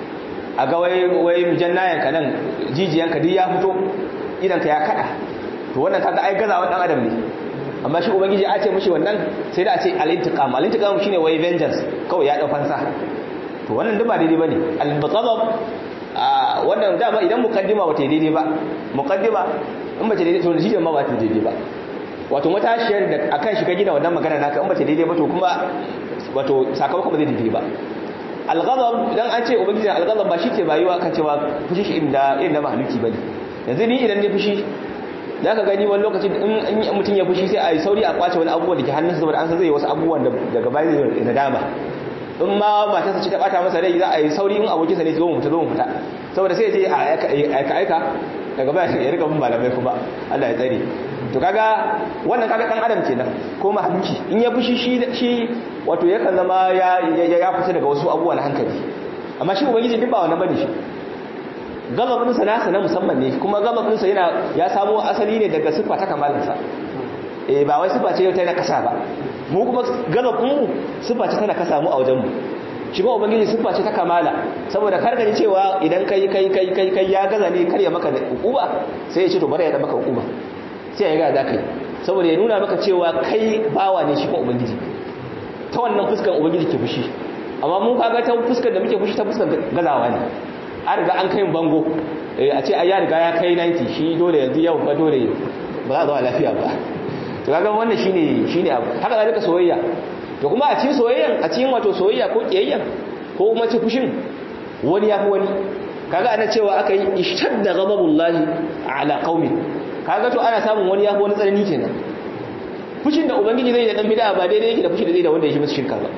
a ga wai wai jannayanka nan jijiyanka duk ya fito idanka ya kada to wannan kaga ai gazawa dan adam ne amma shi ubangiji a ce mishi wannan sai da a ce al-intiqam al-intiqam shine wai vengeance kawai ya dau fansa to wannan duk ba daidai bane al-ghadab wannan dama idan mukaddima ba ta daidai ba mukaddima in ba ta daidai to shi ma ba ta daidai ba wato matashiyar da akan shi ka gina wannan magana naka in ba ta daidai ba to kuma wato sakamakon ba zai daidai ba al-ghadab idan an ce ubangiji al-ghadab ba shi ke bayuwa kan cewa fushi shi inda irin da mahaluki bane yanzu ni idan ne fushi za ka gani wani lokaci in mutum ya fushi sai a yi sauri a kwace wani abubuwan da ke hannunsa saboda an san zai wasu abubuwan daga bayan zai nadama in ma matarsa ce ta bata masa rai za a yi sauri in abokinsa ne zo mu fita zo mu fita saboda sai je a aika aika daga bayan ya rika bin malamai kuma Allah ya tsare to kaga wannan kaga dan adam kenan ko mahaluki in ya fushi shi shi wato yakan zama ya ya fita daga wasu abubuwan hankali amma shi ubangiji duk ba wannan bane shi gababinsa nasa na musamman ne kuma gababinsa yana ya samo asali ne daga siffa ta kamalinsa eh ba wai siffa ce ta na kasa ba mu kuma gababinmu siffa ce ta na kasa mu a wajenmu shi ba ubangiji siffa ce ta kamala saboda kar ka ji cewa idan kai kai kai kai kai ya gaza ne kar ya maka hukuma sai ya ce to bari ya da maka hukuma sai ya ga da kai saboda ya nuna maka cewa kai bawa ne shi kuma ubangiji ta wannan fuskar ubangiji ke fushi amma mun kaga ta fuskar da muke fushi ta fuskar gazawa ne an riga an kai bango a ce ya riga ya kai 90 shi dole yanzu yau ba dole ba za a zama lafiya ba to kaga wannan shine shine abu haka zalika soyayya to kuma a cikin soyayyan a cikin wato soyayya ko kiyayya ko kuma ci fushin wani yafi wani kaga ana cewa aka yi ishtadda ghadabullahi ala qaumi kaga to ana samun wani yafi wani tsanani kenan fushin da ubangiji zai da dan bid'a ba daidai yake da fushin da zai da wanda ya shi masa shirka ba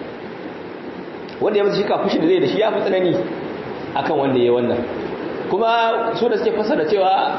wanda ya masa shirka fushin da zai da shi yafi tsanani akan wanda ya wannan kuma su da suke fasara cewa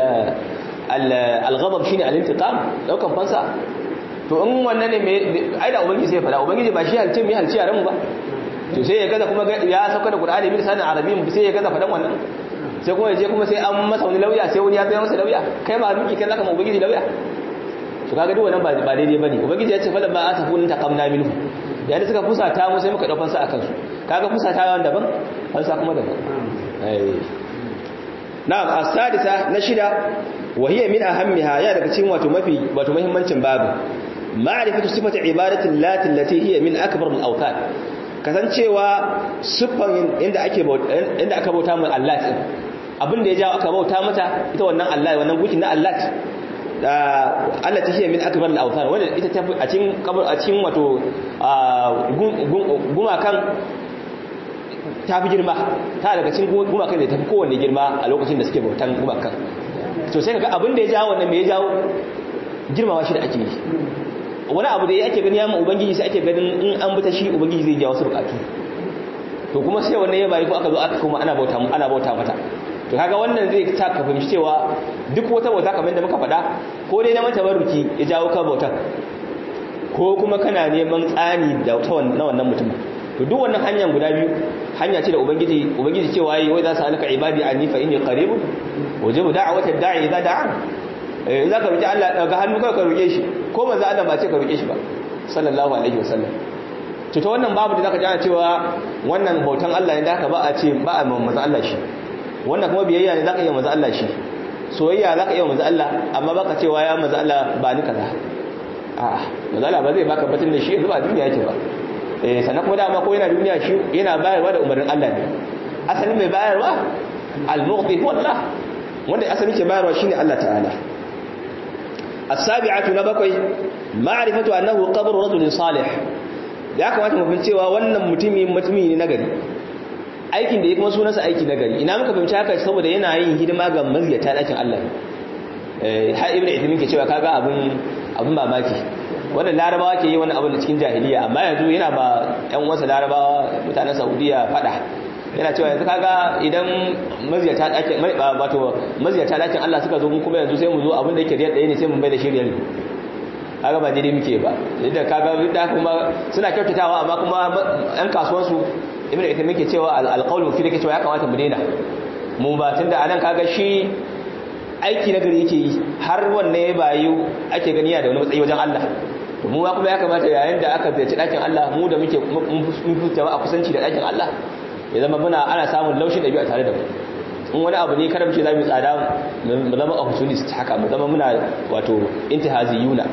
al-ghadab shine al-intiqam daukan fansa to in wannan ne ai da ubangiji sai fada ubangiji ba shi halce mai halce yaran mu ba to sai ya gaza kuma ya sauka da qur'ani bi sanin arabiyyin sai ya gaza fadan wannan sai kuma ya je kuma sai an masa wani lauya sai wani ya tsaya masa lauya kai ma miki kai zaka ma ubangiji lauya to kaga duk wannan ba daidai bane ubangiji ya ce fa lamma atafun taqamna minhu yayin suka fusata mu sai muka daukan sa akan su kaga fusata yawan daban fansa kuma daban na'am as-sadisa na shida wa hiya min ahammiha ya daga cikin wato mafi wato muhimmancin babu ma'rifatu sifati ibadati allati allati hiya min akbar al-awthan kasancewa siffan inda ake inda aka bauta mu Allah din abin da ya jawo aka bauta mata ita wannan Allah wannan gukin na Allah da Allah ta hiya min akbar al-awthan wanda ita ta a cikin a cikin wato gumakan ta fi girma ta daga cikin gumakan da ta fi kowanne girma a lokacin da suke bautan gumakan to sai kaga abin da ya jawo wannan me ya jawo girmawa shi da ake yi wani abu da ya ake gani ya ma ubangiji sai ake ganin in an buta shi ubangiji zai jawo su bukatu to kuma sai wannan ya bari ko aka zo aka kuma ana bauta ana bauta mata to kaga wannan zai sa ka fahimci cewa duk wata bauta kamar da muka faɗa ko dai na mata baruki ya jawo ka bautar ko kuma kana neman tsani da na wannan mutum to duk wannan hanyar guda biyu hanya ce da ubangiji ubangiji cewa yi wai za su alaka ibadi anni fa inni qarib wajibu da'wata da'i idza da'a eh za ka roki Allah daga hannu kai ka roke shi ko manzo Allah ba ce ka roke shi ba sallallahu alaihi wasallam to ta wannan babu da zaka ji ana cewa wannan bautan Allah ne da haka ba a ce ba a manzo Allah shi wannan kuma biyayya ne zaka yi manzo Allah shi soyayya zaka yi manzo Allah amma baka cewa ya manzo Allah ba ni kaza a'a manzo Allah ba zai baka batun da shi yanzu ba duniya yake ba eh sannan kuma dama ko yana duniya shi yana bayarwa da umarnin Allah ne asalin mai bayarwa al-mughdi huwa Allah wanda asalin ke bayarwa shine Allah ta'ala as-sabi'atu na bakwai ma'rifatu annahu qabru rajulin salih ya kamata mu fahimci cewa wannan mutumi mutumi ne nagari aikin da ya kuma sunansa aiki nagari ina muka fahimci haka saboda yana yin hidima ga maziyata dakin Allah eh har ibnu idmin ke cewa kaga abun abun mamaki wannan larabawa ke yi wani abu da cikin jahiliya amma yanzu yana ba yan wasa larabawa mutanen saudiya fada yana cewa yanzu kaga idan maziyata dakin wato maziyata dakin Allah suka zo kuma yanzu sai mu zo abin da yake riyar ɗaya ne sai mu bai da shiriyar kaga ba daidai muke ba yadda kaga da kuma suna kyautatawa amma kuma yan kasuwansu ibnu ita muke cewa alqawlu fi dake cewa ya kamata mu daina mu ba tunda anan kaga shi aiki na gari yake yi har wanne ya bayu ake gani ya da wani matsayi wajen Allah to mu kuma ya kamata yayin da aka ziyarci dakin Allah mu da muke mun fi a kusanci da dakin Allah ya zama muna ana samun laushin da biyu a tare da mu in wani abu ne kada mu ce za mu tsada mu zama opportunist haka mu zama muna wato intihaziyuna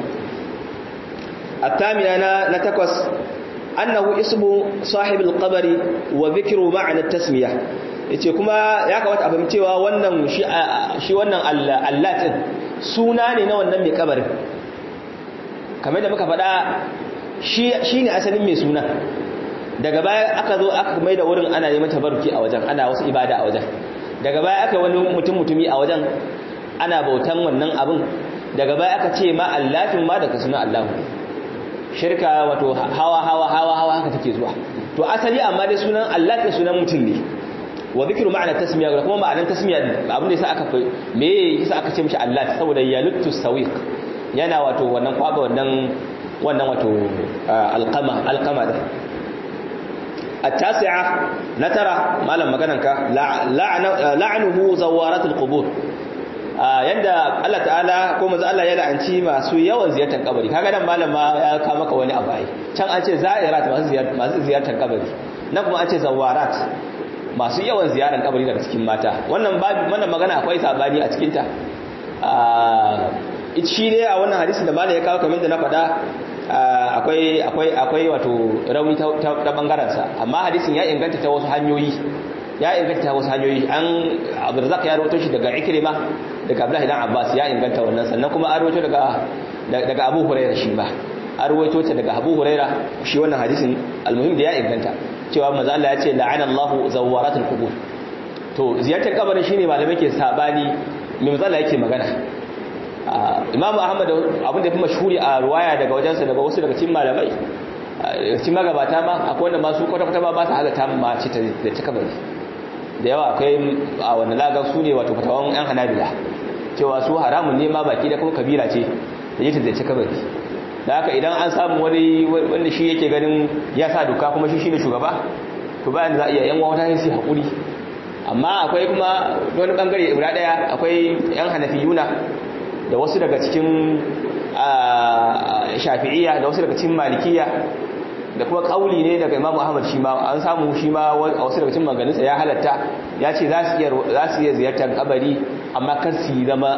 الثامنة نتكس أنه اسم صاحب القبر وذكر معنى التسمية yace kuma ya kamata a fahimcewa wannan shi wannan Allah din suna ne na wannan mai kabarin kamar da muka faɗa shi shine asalin mai suna daga baya aka zo aka mai da wurin ana neman tabarruki a wajen ana wasu ibada a wajen daga baya aka wani mutum mutumi a wajen ana bautan wannan abin daga baya aka ce ma Allahin ma daga sunan Allah shirka wato hawa hawa hawa hawa haka take zuwa to asali amma dai sunan Allah da sunan mutum ne wa dhikru ma'ana tasmiya da kuma ma'anar tasmiya abin da yasa aka fa me yasa aka ce mishi Allah saboda yaluttu sawiq yana wato wannan kwaba wannan wannan wato alqama alqama da التاسعة نترى ما لما كانك لعنه زوارات القبور yadda Allah ta'ala ko manzo Allah ya la'anci masu yawan ziyartar kabari kaga nan malama ya ka maka wani abai can an ce za'irat masu ziyartar masu ziyartar kabari nan kuma an ce zawarat masu yawan ziyarar kabari daga cikin mata wannan babu wannan magana akwai sabani a cikin ta shi ne a wannan hadisi da malama ya kawo kamar da na faɗa akwai akwai akwai wato rauni ta bangaren sa amma hadisin ya inganta ta wasu hanyoyi ya inganta wasu hanyoyi an abdurzak ya rawato shi daga ikrima daga abdullahi dan abbas ya inganta wannan sannan kuma an rawato daga daga abu hurairah shi ba an rawato ta daga abu hurairah shi wannan hadisin almuhim da ya inganta cewa manzo Allah ya ce la'ana Allahu zawaratul qubur to ziyartar kabarin shine malamai ke sabani me manzo Allah yake magana Imam Ahmad abin da fi mashhuri a ruwaya daga wajensa daga wasu daga cikin malamai cikin magabata ma akwai wanda masu kwata-kwata ba ba su halatta ma ce da ta kabari da yawa akwai a wanda lagar su ne wato fatawan yan hanabila cewa su haramun ne ma baki da kuma kabila ce da yake zai kabari da haka idan an samu wani wanda shi yake ganin ya sa doka kuma shi shine shugaba to bayan za a iya yan wata sai hakuri amma akwai kuma wani bangare ibra daya akwai yan hanafiyuna da wasu daga cikin shafi'iyya da wasu daga cikin malikiya da kuma kauli ne daga imamu ahmad shi ma an samu shi ma a wasu daga cikin maganinsa ya halatta ya ce za su iya ziyartar kabari amma kar su zama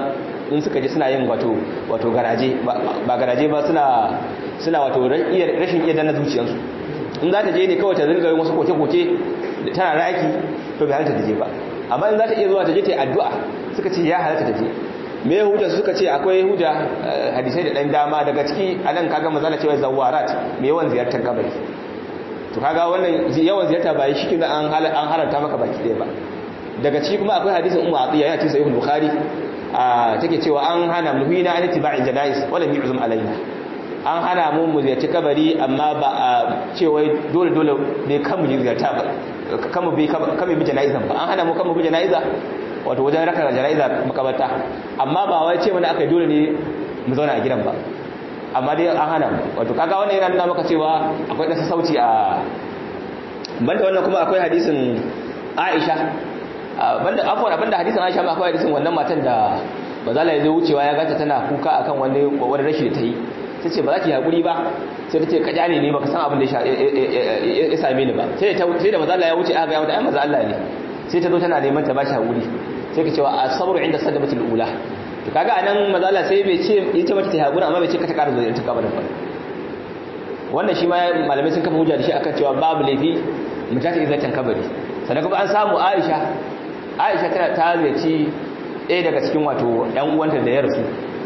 in suka je suna yin wato wato garaje ba garaje ba suna suna wato rashin iya danna zuciyarsu in za ta je ne kawai ta zirga yin wasu koke-koke tana raki to bai halatta ta je ba amma in za ta iya zuwa ta je ta yi addu'a suka ce ya halatta ta je me hujja suka ce akwai hujja hadisai da dan dama daga ciki anan kaga mazala cewa zawarat me yawan ziyartar kabari to kaga wannan yawan ziyarta ba shi kin an an haranta maka baki ɗaya ba daga ciki kuma akwai hadisin ummu atiya yana cikin sahih bukhari a take cewa an hana muhina an tiba'il janais wala mi'zum alaina an hana mu mu ziyarci kabari amma ba a cewa dole dole ne kan mu ziyarta ba kan mu bi kan mu bi janaiza ba an hana mu kan mu bi janaiza wato wajen raka janaiza makabarta amma ba wai ce mana aka dole ne mu zauna a gidan ba amma dai an hana mu wato kaga wannan yana nuna maka cewa akwai ɗan sauci a banda wannan kuma akwai hadisin Aisha banda afwan abinda hadisin Aisha ba akwai hadisin wannan matan da bazala ya zo wucewa ya ganta tana kuka akan wani wani rashi da ta yi sai ce ba za ki haƙuri ba sai ta ce ka jane ne baka san abin da ya same ni ba sai da mazala ya wuce aka ga mata ai maza Allah ne sai ta zo tana neman ta ba shi haƙuri sai ka cewa asabru inda sadamatul ula to kaga anan mazala sai bai ce ya ce mata ta haƙuri amma bai ce ka ta ƙara zuwa ta kabarin ba wannan shi ma malamai sun kafa hujja da shi akan cewa babu laifi mu ta izatan kabari sannan kuma an samu Aisha Aisha tana ta ziyarci ɗaya daga cikin wato ƴan uwanta da ya rasu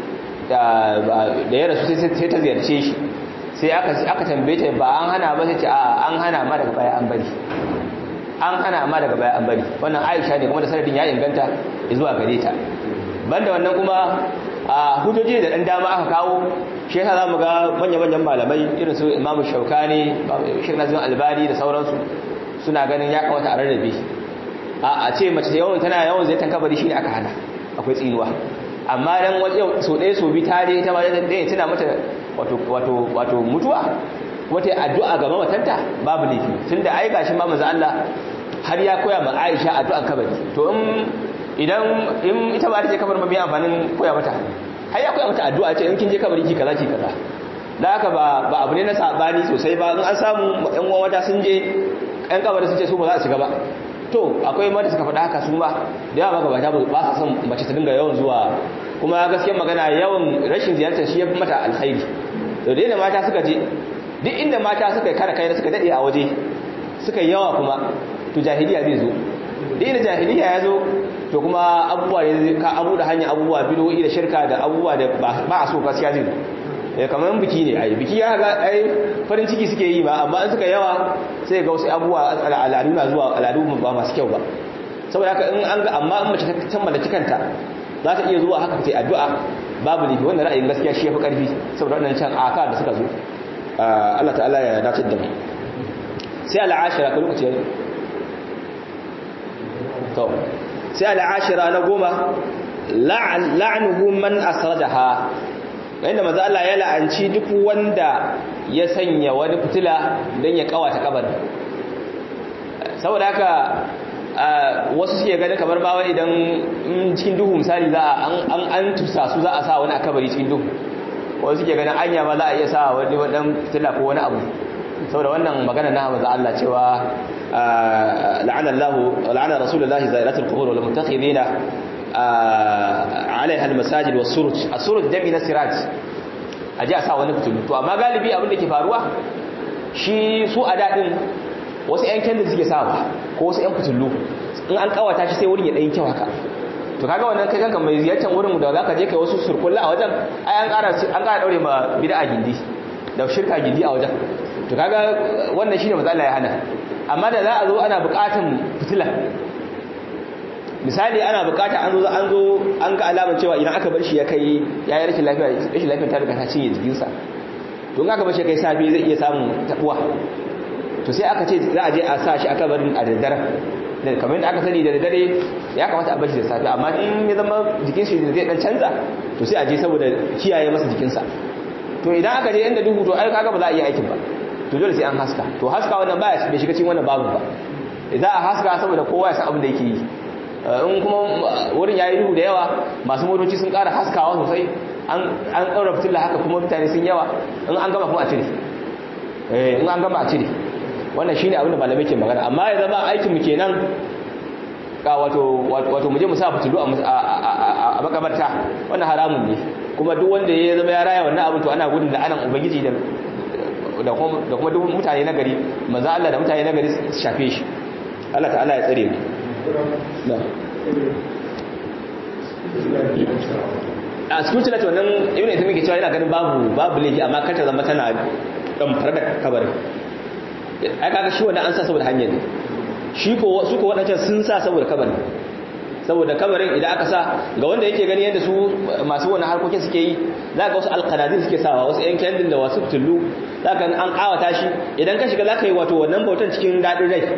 da ya rasu sai ta ziyarce shi sai aka tambaye ta ba an hana ba sai ce a an hana ma daga baya an bari an hana ma daga baya an bari wannan aisha ne kuma da sanadin ya inganta zuwa gare ta banda wannan kuma a hujjoji da dan dama aka kawo shi yasa zamu ga manya-manyan malamai irin su imamu shaukani shek nazim albani da sauransu suna ganin ya kamata a rarrabe a ce mace yawan tana yawan zai kabari shine aka hana akwai tsinuwa amma dan wajen so ɗaya so bi tare ta ma da ɗaya tana mata wato wato wato mutuwa wata addu'a ga mamatanta babu laifi tunda ai gashi ma manzo Allah har ya koya ma Aisha addu'an kabari to in idan in ita ba ta je kabar ma bai amfanin koya mata har ya koya mata addu'a ce in kin je kabari ki kaza ki kaza da haka ba ba abu ne na sabani sosai ba in an samu ɗan uwan wata sun je ɗan kabari sun ce su ba za su shiga ba to akwai mata suka faɗa haka su ba da yawa magabata ba su son mace ta dinga yawan zuwa kuma gaskiyar magana yawan rashin ziyartar shi ya fi mata alkhairi to da mata suka je duk inda mata suka kara kai suka dade a waje suka yawa kuma to jahiliya zai zo duk inda jahiliya ya zo to kuma abubuwa ne ka abu da hanya abubuwa bidoyi da shirka da abubuwa da ba a so gaskiya zai zo eh kamar biki ne ai biki ya ga ai farin ciki suke yi ba amma in suka yawa sai ga wasu abubuwa al'adu na zuwa al'adu ba masu kyau ba saboda haka in an ga amma in mace ta kammala cikanta za ta iya zuwa haka ta addu'a babu ne wannan ra'ayin gaskiya shi yafi karfi saboda wannan can aka da suka zo Allah ta'ala ya dace da mu sai al'ashira ka lokaci yayi to sai al'ashira na goma la'nuhu man asrajaha inda maza Allah ya la'anci duk wanda ya sanya wani fitila don ya kawata kabarin saboda haka wasu suke gani kamar bawa idan cikin duhu misali za a an an tusa su za a sa wani a kabari cikin duhu wasu suke ganin anya ma za a iya sa wani wadan fitila ko wani abu saboda wannan magana na maza Allah cewa la'ana Allah la'ana rasulullahi zairatul qubur wal mutakhidina alaiha almasajid was-suruj as-suruj dami na siraj aje a sa wani fitilu to amma galibi abin da ke faruwa shi su a dadin wasu yan kyan da suke sawa ko wasu yan fitilu in an kawata shi sai wurin ya dan kyau haka to kaga wannan kai kanka mai ziyartar wurin da zaka je kai wasu surkulla a wajen ai an ƙara an ƙara daure ma bid'a gindi da shirka gindi a wajen to kaga wannan shine matsala ya hana amma da za a zo ana buƙatan fitila misali ana bukata an zo an zo an ga alamar cewa idan aka bar shi ya kai ya yi rashin lafiya rashin lafiya ta riga ta cinye jikinsa to in aka bar shi kai safi zai iya samun tabuwa to sai aka ce za a je a sa shi aka barin a daddare da kamar yadda aka sani da daddare ya kamata a bar shi da safi amma in ya zama jikin shi zai dan canza to sai a je saboda kiyaye masa jikinsa to idan aka je inda duhu to ai kaga ba za a iya aikin ba to dole sai an haska to haska wannan baya bai shiga cikin wannan babu ba idan a haska saboda kowa ya san abin da yake yi in kuma wurin ya yi duhu da yawa masu motoci sun ƙara haskawa sosai an ɗaura fitilla haka kuma mutane sun yawa in an gama kuma a cire in an gama a cire wannan shine abin da malamai ke magana amma ya zama aikin mu kenan ka wato wato muje mu sa fitilu a makabarta wannan haramun ne kuma duk wanda ya zama ya raya wannan abin to ana gudun da anan ubangiji da da kuma duk mutane na gari manzo Allah da mutane na gari su shafe shi Allah ta'ala ya tsare mu a cikin tilata wannan ibn Uthaymeen ke cewa yana ganin babu babu laifi amma kar ta zama tana damfar da kabarin ai kaga shi wannan an sa saboda hanyar ne shi ko su ko wadancan sun sa saboda kabarin saboda kabarin idan aka sa ga wanda yake gani yadda su masu wannan harkokin suke yi za ga wasu alqanadin suke sawa wasu yan kendin da wasu tullu za ka an kawata shi idan ka shiga za ka yi wato wannan bautan cikin daɗin rai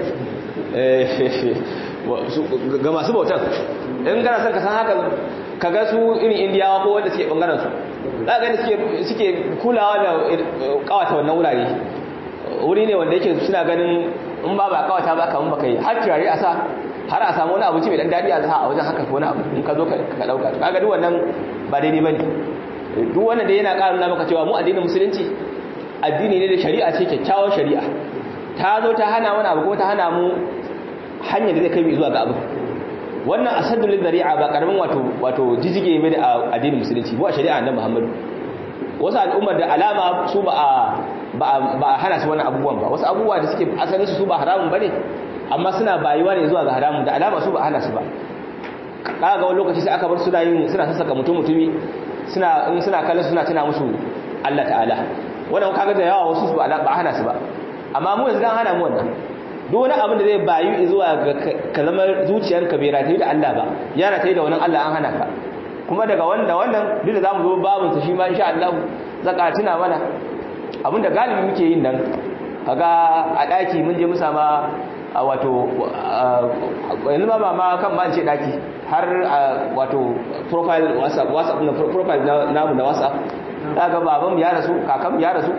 ga masu bautan in kana son ka san haka ka ga su irin indiyawa ko wanda suke bangaren su za ka gani suke kulawa da kawata wannan wurare wuri ne wanda yake suna ganin in ba ba kawata ba kamun baka yi har turare a sa har a samu wani abinci mai dan daɗi a sa a wajen haka ko wani abu in ka zo ka ɗauka ka ga duk wannan ba daidai ba ne duk wannan da yana ƙaruna maka cewa mu addinin musulunci addini ne da shari'a ce kyakkyawar shari'a ta zo ta hana wani abu kuma ta hana mu hanyar da zai kai zuwa ga abu wannan asaddul dari'a ba karamin wato wato jijige mai da addinin musulunci mu a shari'a annabi Muhammad wasu al'ummar da alama su ba a ba a hana su wannan abubuwan ba wasu abubuwa da suke asalin su ba haramun bane amma suna bayuwa ne zuwa ga haramun da alama su ba a hana su ba kaga wani lokaci sai aka bar suna yin suna sassaka mutum mutumi suna in suna kallon suna tana musu Allah ta'ala wannan kaga da yawa wasu ba ba hana su ba amma mu yanzu dan hana mu wannan duk wani abin da zai bayu zuwa ga kalmar zuciyarka bai rataye da Allah ba ya rataye da wannan Allah an hana ka kuma daga wanda wannan duk da zamu zo babun sa shi ma insha Allah zaka tuna mana abinda galibi muke yin nan kaga a daki mun je mu sama wato yanzu ba ma kan ma ce daki har wato profile whatsapp whatsapp na profile namu na whatsapp daga baban ya rasu kakan ya rasu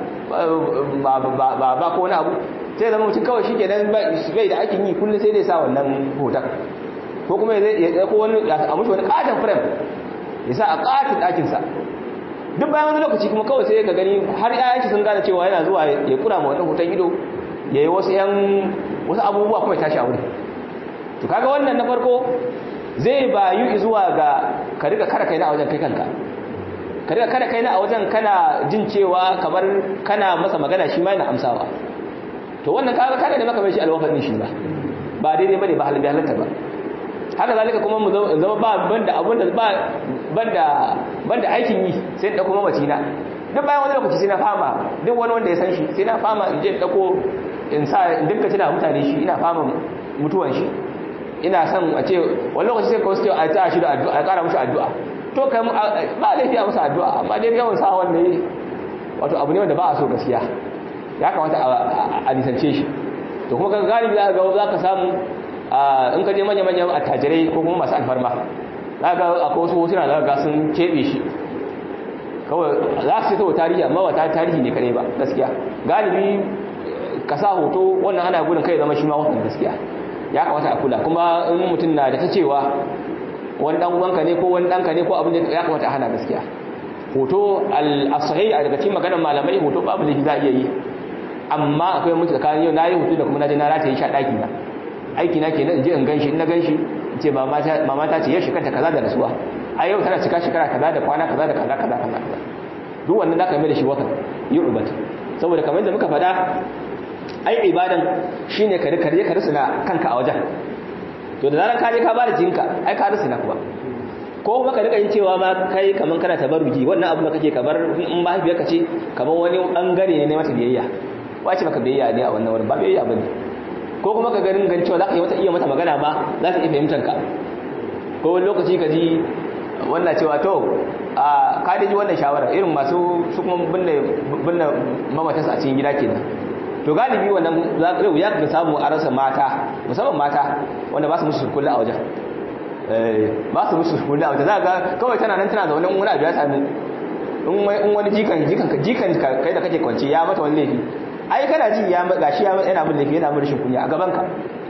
ba ba ko wani abu sai zama mutum kawai shi kenan bai da aikin yi kullum sai dai sa wannan hoton ko kuma ya ko wani a mushi wani katon frame ya sa a katin ɗakinsa duk bayan wani lokaci kuma kawai sai ka gani har yayanci sun gane cewa yana zuwa ya kura ma wannan hoton ido ya yi wasu yan wasu abubuwa kuma ya tashi a wuri to kaga wannan na farko zai bayu zuwa ga ka riga kara kai na a wajen kai kanka ka riga kada kai na a wajen kana jin cewa kamar kana masa magana shi ma yana amsawa to wannan kaga kada ne maka mai shi alwafin shi ba ba daidai bane ba halin halatta ba haka zalika kuma mu zama ba banda abun da ba banda banda aikin yi sai da kuma macina duk bayan wani lokaci sai na fama duk wani wanda ya san shi sai na fama in je dako in sa in dinka tuna mutane shi ina fama mutuwan shi ina son a ce wani lokaci sai kawai sai a ta shi da addu'a a kara mushi addu'a to kai ba laifi a musu addu'a amma dai yawan sa wanda yi wato abu ne wanda ba a so gaskiya ya kamata a nisance shi to kuma kan galibi za ga za ka samu in ka je manya-manyan attajirai ko kuma masu alfarma za ga akwai wasu hotuna za ga sun keɓe shi kawai za su ce tarihi amma wata tarihi ne kare ba gaskiya galibi ka sa hoto wannan ana gudun kai zama shi ma wannan gaskiya ya kamata a kula kuma in mutum na da ta cewa wani dan uwanka ne ko wani danka ne ko abin da ya kamata a hana gaskiya hoto al-sahih a daga cikin maganar malamai hoto babu da za a iya yi amma akwai mutu tsakanin yau na yi hoto da kuma na je na rataye shi a ɗaki na aiki na ke je in ganshi in na ganshi in ce mama ta ce yau shekanta kaza da rasuwa a yau tana cika shekara kaza da kwana kaza da kaza kaza kaza duk wannan za ka mai da shi wakan yi rubat saboda kamar da muka faɗa ai ibadan shine ka rika ka risina kanka a wajen to da zaran ka je ka ba da jinka ai ka risina kuma ko kuma ka rika yin cewa ma kai kaman kana tabarruji wannan abu da kake kamar in mahaifiyar ka ce kamar wani bangare ne na mata biyayya wace maka biyayya ne a wannan wurin ba biyayya bane ko kuma ka ganin gan cewa zaka yi mata iya mata magana ba za ka iya fahimtar ka ko wani lokaci ka ji wannan cewa to a ka ji wannan shawara irin masu su kuma binne binne mamatansa a cikin gida kenan to galibi wannan za ka ya ka samu a rasa mata musamman mata wanda ba su musu kullu a wajen ba su musu kullu a wajen za ga kawai tana nan tana zaune wani abu ya sami in wani jikan jikan jikan kai da kake kwance ya mata wani laifi ai kana ji ya gashi ya yana mun laifi yana mun rashin kunya a gaban ka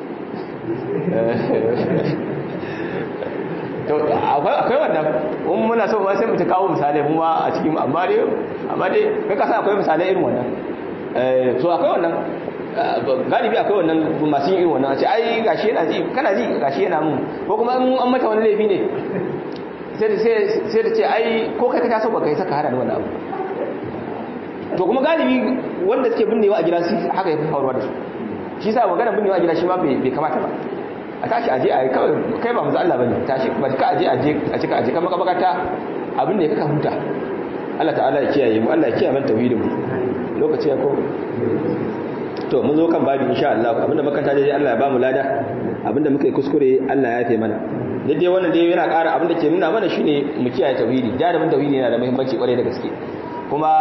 to akwai akwai wannan in muna so sai mu ta kawo misalai mu ma a cikin amma dai amma dai kai ka san akwai misalai irin wannan eh so akwai wannan galibi akwai wannan masu yin irin wannan ce ai gashi yana ji kana ji gashi yana mun ko kuma an mata wani laifi ne sai da ce ai ko kai ka taso ba kai saka hada da wannan abu to kuma galibi wanda suke binnewa a gida su haka ya fi faruwa da su shi sa magana binnewa a gida shi ma bai kamata ba a tashi aje a kawai kai ba mu Allah bane tashi ba ka aje aje a cika aje kan makabakata abin da ya kaka huta Allah ta'ala ya kiyaye mu Allah ya kiyaye mana tauhidin mu lokaci ya ko to mun zo kan babu insha Allah abinda makanta dai Allah ya ba mu lada abinda muka yi kuskure Allah ya yafe mana dai wannan dai yana ƙara abinda ke nuna mana shine mu kiyaye tauhidi jarumin tauhidi yana da muhimmanci kwarai da gaske kuma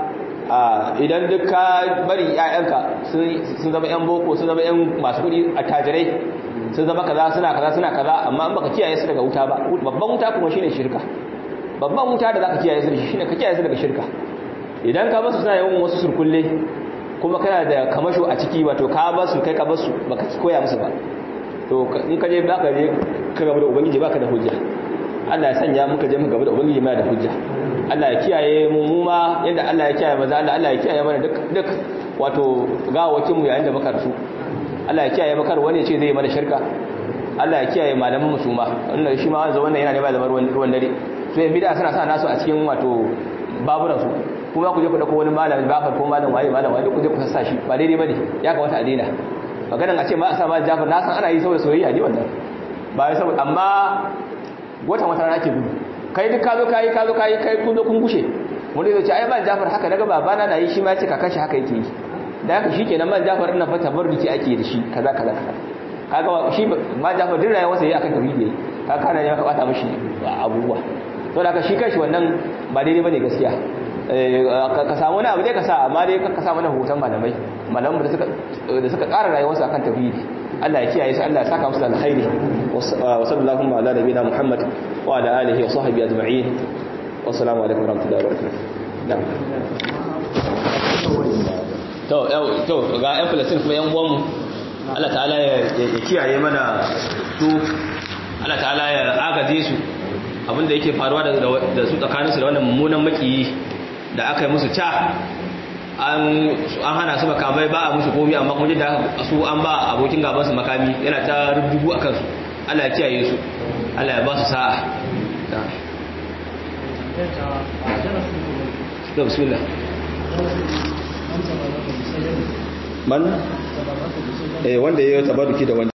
idan duk ka bari ƴaƴanka sun zama ƴan boko sun zama ƴan masu kuɗi a tajirai sun zama kaza suna kaza suna kaza amma an baka kiyaye su daga wuta ba babban wuta kuma shine shirka babban wuta da zaka kiyaye su da shi shine ka kiyaye su daga shirka idan ka basu suna yawan wasu surkulle kuma kana da kamasho a ciki wato ka basu kai ka basu baka koya musu ba to in ka je baka je ka gaba da ubangiji baka da hujja Allah ya sanya muka je muka gaba da ubangiji mai da hujja Allah ya kiyaye mu mu ma yadda Allah ya kiyaye maza Allah Allah ya kiyaye mana duk duk wato gawakin mu yayin da muka rasu Allah ya kiyaye makar wani ce zai mana shirka Allah ya kiyaye malaman mu su ma wannan shi ma wanzu wannan yana ne ba zama ruwan dare so yan bid'a suna sa nasu a cikin wato baburan su kuma ku je ku dauko wani malami ba ko malam waye malam waye ku je ku sassa shi ba daidai bane ya kamata a daina maganan a ce ma a sa ma Jafar na san ana yi saboda soyayya ne wannan ba saboda amma watan wata rana ke gudu kai duk ka zo kai ka zo kai kai kun zo kun gushe wanda zai ce ai ba Jafar haka daga babana na yi shi ma ya ce kakan shi haka yake yi da haka shikenan man Jafar ina fa tabarruki ake da shi kaza kaza kaza kaga shi ma Jafar din rayuwarsa yayi akan tauhidi kaga kana ya kabata mishi abubuwa to da haka shi kanshi wannan ba daidai bane gaskiya ka samu wani abu ne ka sa amma dai ka sa mana hoton malamai malaman da suka da suka ƙara rayuwarsu akan tauhidi Allah ya kiyaye su Allah ya saka musu da alkhairi wa sallallahu ala nabiyina Muhammad wa ala alihi wa sahbihi ajma'in wa assalamu alaikum wa rahmatullahi wa barakatuh to to ga ƴan Palestine kuma ƴan uwanmu Allah ta'ala ya kiyaye mana su Allah ta'ala ya agaje su abinda yake faruwa da su tsakaninsu da wannan mummunan makiyi da aka yi musu ca an hana su makamai ba a musu komi amma kuma da su an ba abokin gabansu makami yana ta rubutu a kansu Allah ya kiyaye su Allah ya ba su sa'a da bismillah man eh wanda ya yi tabaruki da wanda